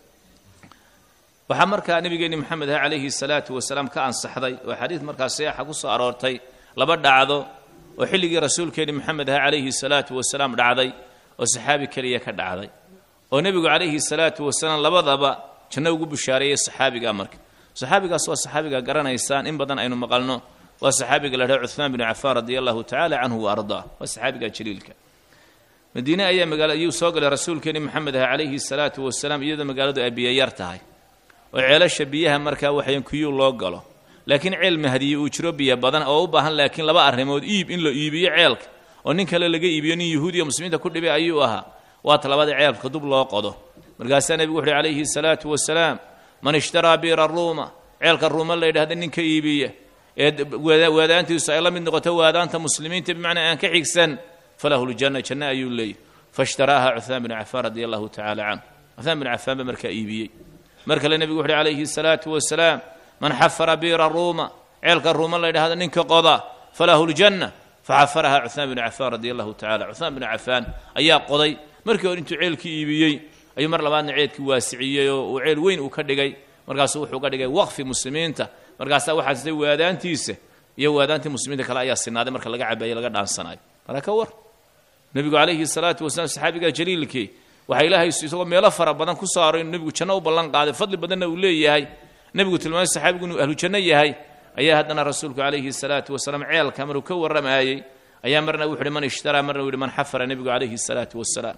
waxaa markaa nebigeenni moxamed ah calayhi salaatu wasalaam ka ansaxday oo xadiid markaa saxiixa ku soo aroortay laba dhacdo oo xilligii rasuulkeenni moxamed ah calayhi salaatu wasalaam dhacday oo saxaabi keliya ka dhacday oo nebigu calayhi salaatu wasalaam labadaba janno ugu bushaareeyey saxaabigaa marka saxaabigaas waa saxaabiga garanaysaan in badan aynu maqalno waa saxaabiga la dhaha cuhmaan binu cafaan radia allahu tacala canhu wa ardaa waa saxaabiga jaliilka madiine ayaa magaala ayuu soo galay rasuulkeeni moxamed ah calayhi salaatu wasalaam iyadoo magaaladu ay biyo yar tahay oo ceelasha biyaha markaa waxayan kuyuu loo galo laakiin ceel mahdiye uu jiro biyo badan oo u baahan laakiin laba arrimood iib in la iibiyo ceelka oo nin kale laga iibiyo nin yuhuudiya muslimiinta ku dhibay ayuu ahaa waata labada ceelka dub loo qodo markaasaa nebigu wuxuuhi calayhi salaatu wasalaam man ishtaraa biira ruuma ceelka ruuma la yidhahda ninka iibiya ee waadaantiisu ay la mid noqoto waadaanta muslimiinta bimacnaa aan ka xigsan falahu ljanna janno ayuu leeyahy faishtaraaha cuhmaan binu cafaan radia allahu tacala canhu cuhmaan binu cafaan ba markaa iibiyey mar kale nebigu wuxuuhi calayhi salaatu wasalaam man xafara biira ruuma ceelka ruuma la ydhahda ninka qoda falahu ljanna faxafaraha cuhmaan binu cafaan radia allahu tacala cuhmaan binu cafaan ayaa qoday markii hore intuu ceelkii iibiyey ayuu mar labaadna ceelkii waasiciyey oo uu ceel weyn uu ka dhigay markaasuu wuxuu ka dhigay waqfi muslimiinta markaasaa waxaa sitay waadaantiisa iyo waadaantii muslimiinta kale ayaa sinaaday marka laga cabayo laga dhaansanayo marka ka war nebigu calayhi salaatu wasalaam saxaabiga jaliilkii waxaa ilaahay isagoo meelo fara badan ku saaro inuu nebigu janno u ballan qaaday fadli badanna uu leeyahay nebigu tilmaamay saxaabigu inuu ahlu janno yahay ayaa haddana rasuulku calayhi salaatu wasalaam ceelka maruu ka warramayey ayaa marna wuxu uhi man ishtaraa marna uu yihi man xafara nebigu calayhi salaatu wasalaam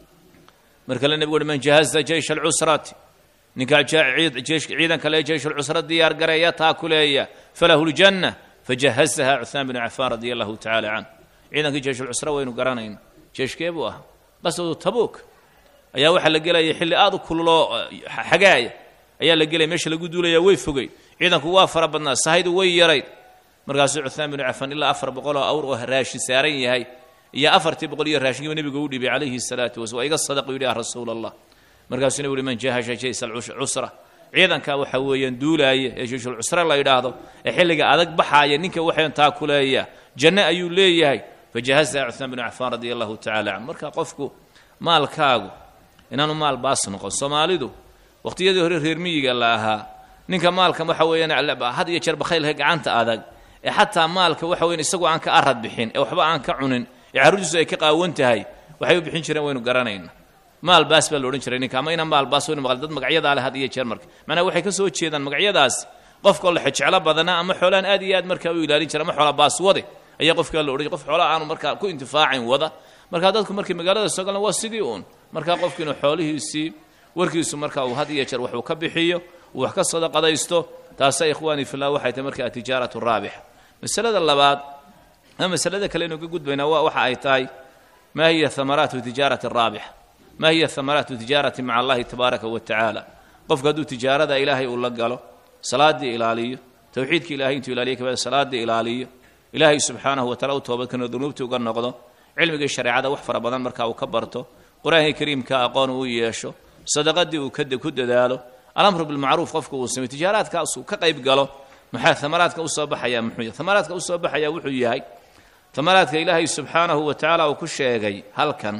mar kale nebigu uhi man jahaza jeysha alcusrati ninkaa ciidan kale jeyshulcusra diyaar gareeya taa kuleeya falahu ljanna fajahazaha cuhmaan binu cafaan radia allahu tacala canh ciidankii jeyshulcusra waynu garanayna jeeshkee buu ahaa qaswadu tabuuk ayaa waxaa la gelaya xilli aad u kululoo xagaaya ayaa la gelaya meesha lagu duulaya way fogey ciidanku waa fara badnaa sahaydu way yarayd markaasuu cuhmaan binu cafaan ilaa afar boqol oo awr oo raashin saaran yahay iyo afartii boqol iyo raashinkiiba nebigu u dhibay calayhi salaatu wasala waa iga sadaqu yidhi ya rasuul allah markaasuu nebigu uhi man jahasha jaysa alcusra ciidanka waxa weeyaan duulaaya ee jeyshulcusra la yidhaahdo ee xilliga adag baxaaya ninka waxaan taa kuleeya janno ayuu leeyahay fajahazaha cuhmaan binu cafaan radia allahu tacala canhu marka qofku maalkaagu inaanu maal baas noqon soomaalidu waqhtiyadii hore reer miyiga la ahaa ninka maalka waxa weeyaan had iyo jeer bakhaylka gacanta adag ee xataa maalka waxa weyan isagoo aan ka arad bixin ee waxba aan ka cunin ee carruurtiisu ay ka qaawan tahay waxay u bixin jireen waynu garanayna maal baas baa la odhan jiray ninka ama inaan maal baas waynu maqal dad magacyadaa leh had iyo jeer marka macnaa waxay ka soo jeedaan magacyadaas qofkao la xejeclo badana ama xoolaan aad iyo aad markaa u ilaalin jira ama xoola baas wade ayaa qofkaa la odhan qof xoolaa aanu markaa ku intifaacayn wada markaa dadku markay magaalada soo galan waa sidii uun markaa qofku inuu xoolihiisii warkiisu marka uu had iyo jeer waxuu ka bixiyo uu wax ka sadaqadaysto taasa ikhwaanii fillah waxay tahay marka atijaaratu raabixa masalada labaad ama masalada kale inu ka gudbaynaa waa waxa ay tahay maa hiya hamaraatu tijaarati raabixa maa hiya hamaraatu tijaarati maca allahi tabaaraka wa tacaala qofku hadduu tijaarada ilaahay uu la galo salaaddii ilaaliyo towxiidka ilahay intuu ilaaliyo kabacdi salaaddii ilaaliyo ilaahay subxaanahu wa tacala u toobadkano dunuubtii uga noqdo cilmigii shareecada wax fara badan marka uu ka barto qur-aankii kariimka aqoon uu yeesho sadaqadii uu ku dadaalo alamru bilmacruuf qofku uu sameyo tijaaraadkaas uu ka qayb galo maxaa amaraadka usoo baxayaa muxuu yahay amaraadka usoo baxayaa wuxuu yahay amaraadka ilaahay subxaanahu wa tacaala uu ku sheegay halkan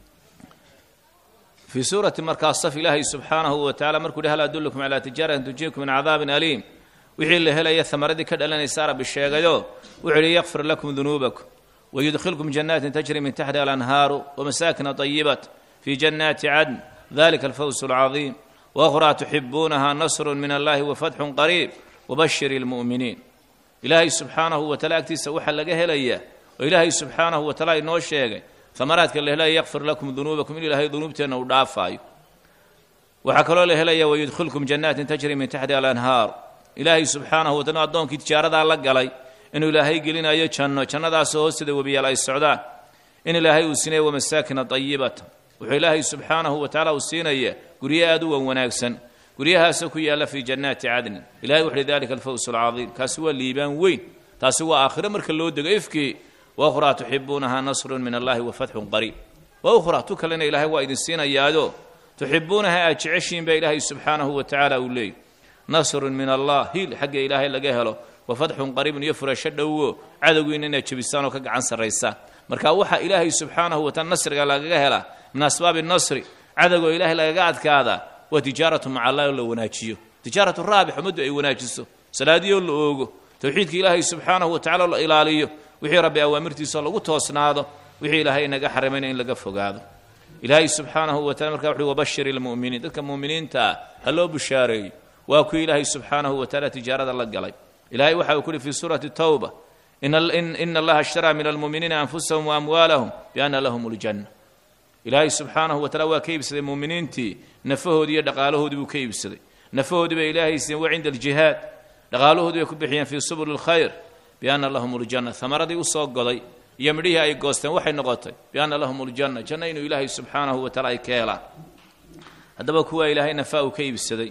fii suurati markaa saf ilaahay subxaanahu wa tacala markuu hi hal adullukum calaa tijaaratin tujiikum min cadaabin aliim wixii la helaya amaradii ka dhalanaysa rabbi sheegayo wuxuu yihi yakfir lakum dunuubakum wayudkhilkum janaatin tajri min taxtiha alanhaaru wamasaakina طayibat fii jannaati cadn dalika alfawsu alcadiim waأkhraa tuxibuunaha nasru min allahi wafatxun qariib wabashir اlmu'miniin ilaahay subxaanahu wa tacala agtiisa waxaa laga helayaa oo ilaahay subxaanahu wa tacala inoo sheegay amaraadka la helaya yakfir lakum dunuubakum in ilaahay dunuubteenna uu dhaafaayo waxaa kaloo la helaya wayudkhilkum janaatin tajri min taxtiha alanhaar ilaahay subxaanahu wa tacala addoonkii tijaaradaa la galay inuu ilaahay gelinayo janno jannadaasoo hoosteeda webiyaal ay socdaan in ilaahay uu siinaya wamasaakina dayibata wuxuu ilaahay subxaanahu wa tacala uu siinaya guryo aad u wan wanaagsan guryahaasoo ku yaalla fii jannaati cadnin ilahay wuxuuhi dalika alfawsu alcadiim kaasi waa liibaan weyn taasi waa aakhiro marka loo dego ifkii wakhraa tuxibuunaha nasrun min allahi wa fatxun qariib wa ukhraa tu kalena ilaahay waa idin siinayaado tuxibuunaha aad jeceshiin baa ilaahay subxaanahu wa tacaala uu leeyay nasrun min allah hiil xagga ilaahay laga helo wa fatxun qariibun iyo furasho dhowo cadowgiina inaad jebisaan oo ka gacan sarraysaan marka waxaa ilaahay subxaanahu wa taala nasriga lagaga helaa min asbaabi nasri cadowgoo ilaahay lagaga adkaadaa waa tijaaratu maca allahi oo la wanaajiyo tijaaratu raabix ummaddu ay wanaajiso salaadiyoo la oogo towxiidka ilaahay subxaanahu wa tacala la ilaaliyo wixii rabbi awaamirtiisao lagu toosnaado wixii ilaahay inaga xarimayna in laga fogaado ilaahay subxaanahu wa tacala markaa wuxuui wabashir ilmu'miniin dadka mu'miniinta ah ha loo bushaareeyo waa kuwii ilaahay subxaanahu wa tacala tijaarada la galay ilahay waxa uu ku uhi fii suurati tawba ina allaha ishtaraa min almu'miniina anfusahum waamwaalahum bianna lahum ljanna ilaahay subxaanahu wa tacala waa ka iibsaday mu'miniintii nafahoodii iyo dhaqaalahoodii buu ka iibsaday nafahoodii bay ilaahay siiyeen wa cinda aljihaad dhaqaalahoodii bay ku bixiyeen fii subuli lkhayr bianna lahum ljanna amaradii usoo goday iyo midhihii ay goosteen waxay noqotay bianna lahum ljanna janno inuu ilaahay subxaanahu wa tacala ay ka helaan haddaba kuwaa ilaahay nafaa uu ka iibsaday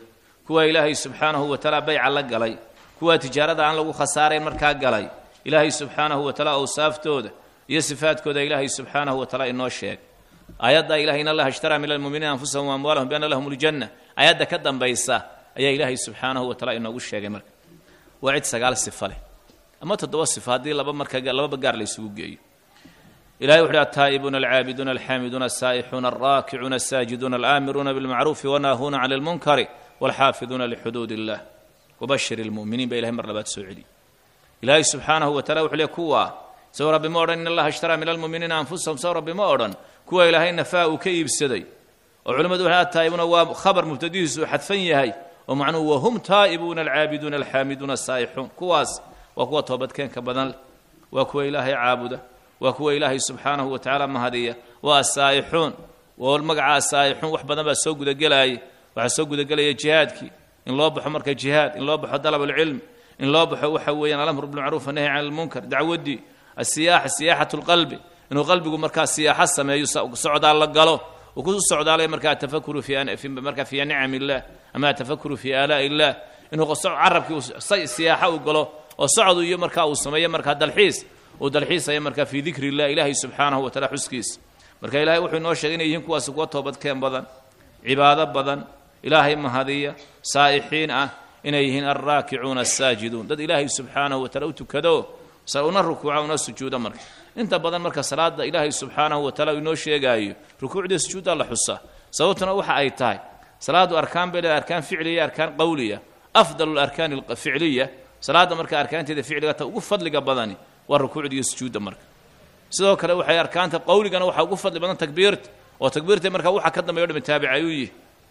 kuwa ilaahay subxaanahu wa tacaala bayca la galay kuwa tijaarada aan lagu khasaarayn markaa galay ilaahay subxaanahu wa tacaala awsaaftooda iyo sifaadkooda ilaahay subxaanahu wa tacaala inoo sheeg aayadda ilahay in allaha ishtaraa min almuminiina anfusahum waamwaalahum bianna lahum ljanna aayadda ka dambaysa ayaa ilaahay subxaanahu wa tacaala inoogu sheegay marka waa cid sagaal sifa leh ama toddoba sifa haddii laba marka lababa gaar la ysugu geeyo ilahay wuxuuhi altaa'ibuuna alcaabiduuna alxaamiduuna asaa'ixuuna alraakicuuna asaajiduuna alaamiruuna bilmacruufi wanaahuuna cani lmunkari walxaafiduuna lixuduud illah wabashir ilmu'miniin baa ilahay mar labaad soo celiyey ilaahay subxaanahu wa tacala wuxuu leey kuwa saw rabbi ma odhan in allaha ishtaraa min almu'miniina anfusahum saw rabbi ma odhan kuwa ilaahay nafaa uu ka iibsaday oo culimmadu waxay ataa'ibuuna waa khabar mubtadihiisu uu xadfan yahay oo macnuhu wahum taa'ibuuna alcaabiduuna alxaamiduuna asaa'ixuun kuwaas waa kuwa toobadkeenka badan leh waa kuwa ilaahay caabuda waa kuwa ilaahay subxaanahu wa tacaala mahadiya waa asaa'ixuun oo magaca asaa'ixuun wax badan baa soo gudagelaaya waxaa soo gudagelaya jihaadkii in loo baxo marka jihaad in loo baxo dalab alcilmi in loo baxo waxa weeyaan alamru bilmacruuf annahy can almunkar dacwaddii asiyaaxa siyaaxatu lqalbi inuu qalbigu markaa siyaaxo sameeyo socdaal la galo uu ku socdaalaya markaa atafakuru fi markaa fi nicam illah ama atafakuru fi aalaa'i illah inuu carabkii siyaaxo u galo oo socdu iyo markaa uu sameeyo markaa dalxiis uu dalxiisaya markaa fii dikri illah ilaahay subxaanahu wa tacala xuskiisa marka ilahay wuxuu inoo sheegay inay yihiin kuwaasi kuwa toobadkeen badan cibaado badan ilaahay mahadiya saa'ixiin ah inay yihiin alraakicuuna asaajiduun dad ilaahay subxaanahu wa tacala u tukado una rukuuca una sujuuda marka inta badan marka salaada ilaahay subxaanahu wa tacala inoo sheegaayo rukuucdii sujuuddaa la xusaa sababtuna waxa ay tahay salaadu arkaan bay leedahay arkaan ficliya iyo arkaan qowliya afdalu larkaani alficliya salaadda marka arkaanteeda ficliga ta ugu fadliga badani waa rukuucda iyo sujuudda marka sidoo kale waxay arkaanta qowligana waxaa ugu fadli badan takbiirta oo takbiirta markaa waxa ka dambeyo dhami taabic ayuu yihi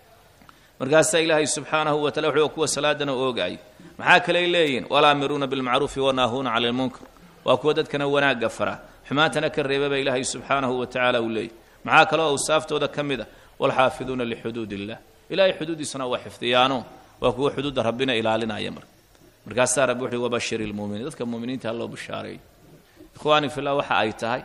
markaasaa ilaahay subxaanahu wa tacala wuxuu kuwa salaadana oogayay maxaa kaley leeyihin walaamiruuna bilmacruufi wanaahuuna cala lmunkar waa kuwa dadkana wanaagga fara xumaantana ka reeba baa ilaahay subxaanahu wa tacaala uu leeyay maxaa kaloo awsaaftooda ka mid a walxaafiduuna lixuduud illah ilahay xuduuddiisana waa xifdiyaano waa kuwa xuduudda rabbina ilaalinaya marka markaasaa rabbi wuxuui wabashir ilmuuminiin dadka muuminiinta ha loo bishaareeyo ikhwaani fillah waxa ay tahay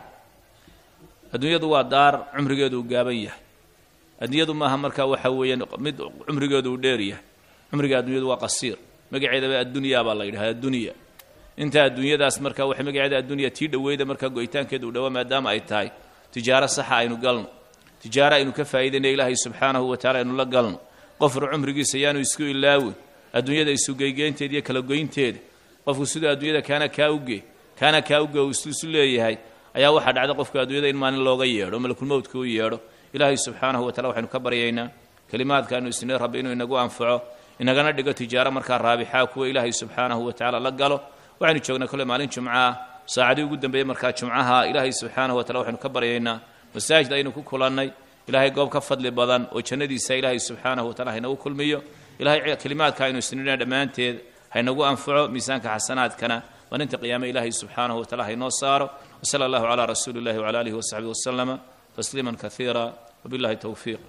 adduunyadu waa daar cumrigeedu uu gaaban yahay adduunyadu maaha markaa waxa weeyaan mid cumrigeedu uu dheer yahay cumriga adduunyadu waa qasiir magaceedaba addunyaa baa la yidhahda addunya inta adduunyadaas marka waxay magaceeda addunya tii dhoweyda markaa go'itaankeeda u dhowaa maadaama ay tahay tijaaro saxa aynu galno tijaaro aynu ka faa'iidayna ilaahay subxaanahu wa tacala aynu la galno qofru cumrigiisa yaanu isku ilaawin adduunyada isugeygeynteeda iyo kala goynteeda qofku siduu adduunyada kaana kaa uge kaana kaa uge uu isu leeyahay ayaa waxaa dhacda qofka adduunyada in maalin looga yeedho malakulmowdka u yeedho ilaahay subxaanahu wa tacala waxaynu ka baryaynaa kelimaadka aynu isnay rabbi inuu inagu anfaco inagana dhigo tijaaro markaa raabixaa kuwa ilaahay subxaanahu wa tacala la galo waxaynu joognay kolle maalin jumcaah saacadii ugu dambeeyey markaa jumcaha ilaahay subxaanahu wa tacala waxaynu ka baryaynaa masaajid aynu ku kulannay ilaahay goob ka fadli badan oo jannadiisa ilaahay subxaanahu wa tacala haynagu kulmiyo ilahay kelimaadka aynu isnina dhammaanteed haynagu anfaco miisaanka xasanaadkana maalinta qiyaame ilaahay subxaanahu wa tacala haynoo saaro wsala allahu calaa rasuuli illahi wcala aalihi wasaxbihi wasalama tasliima kaiira wabillahi towfiiq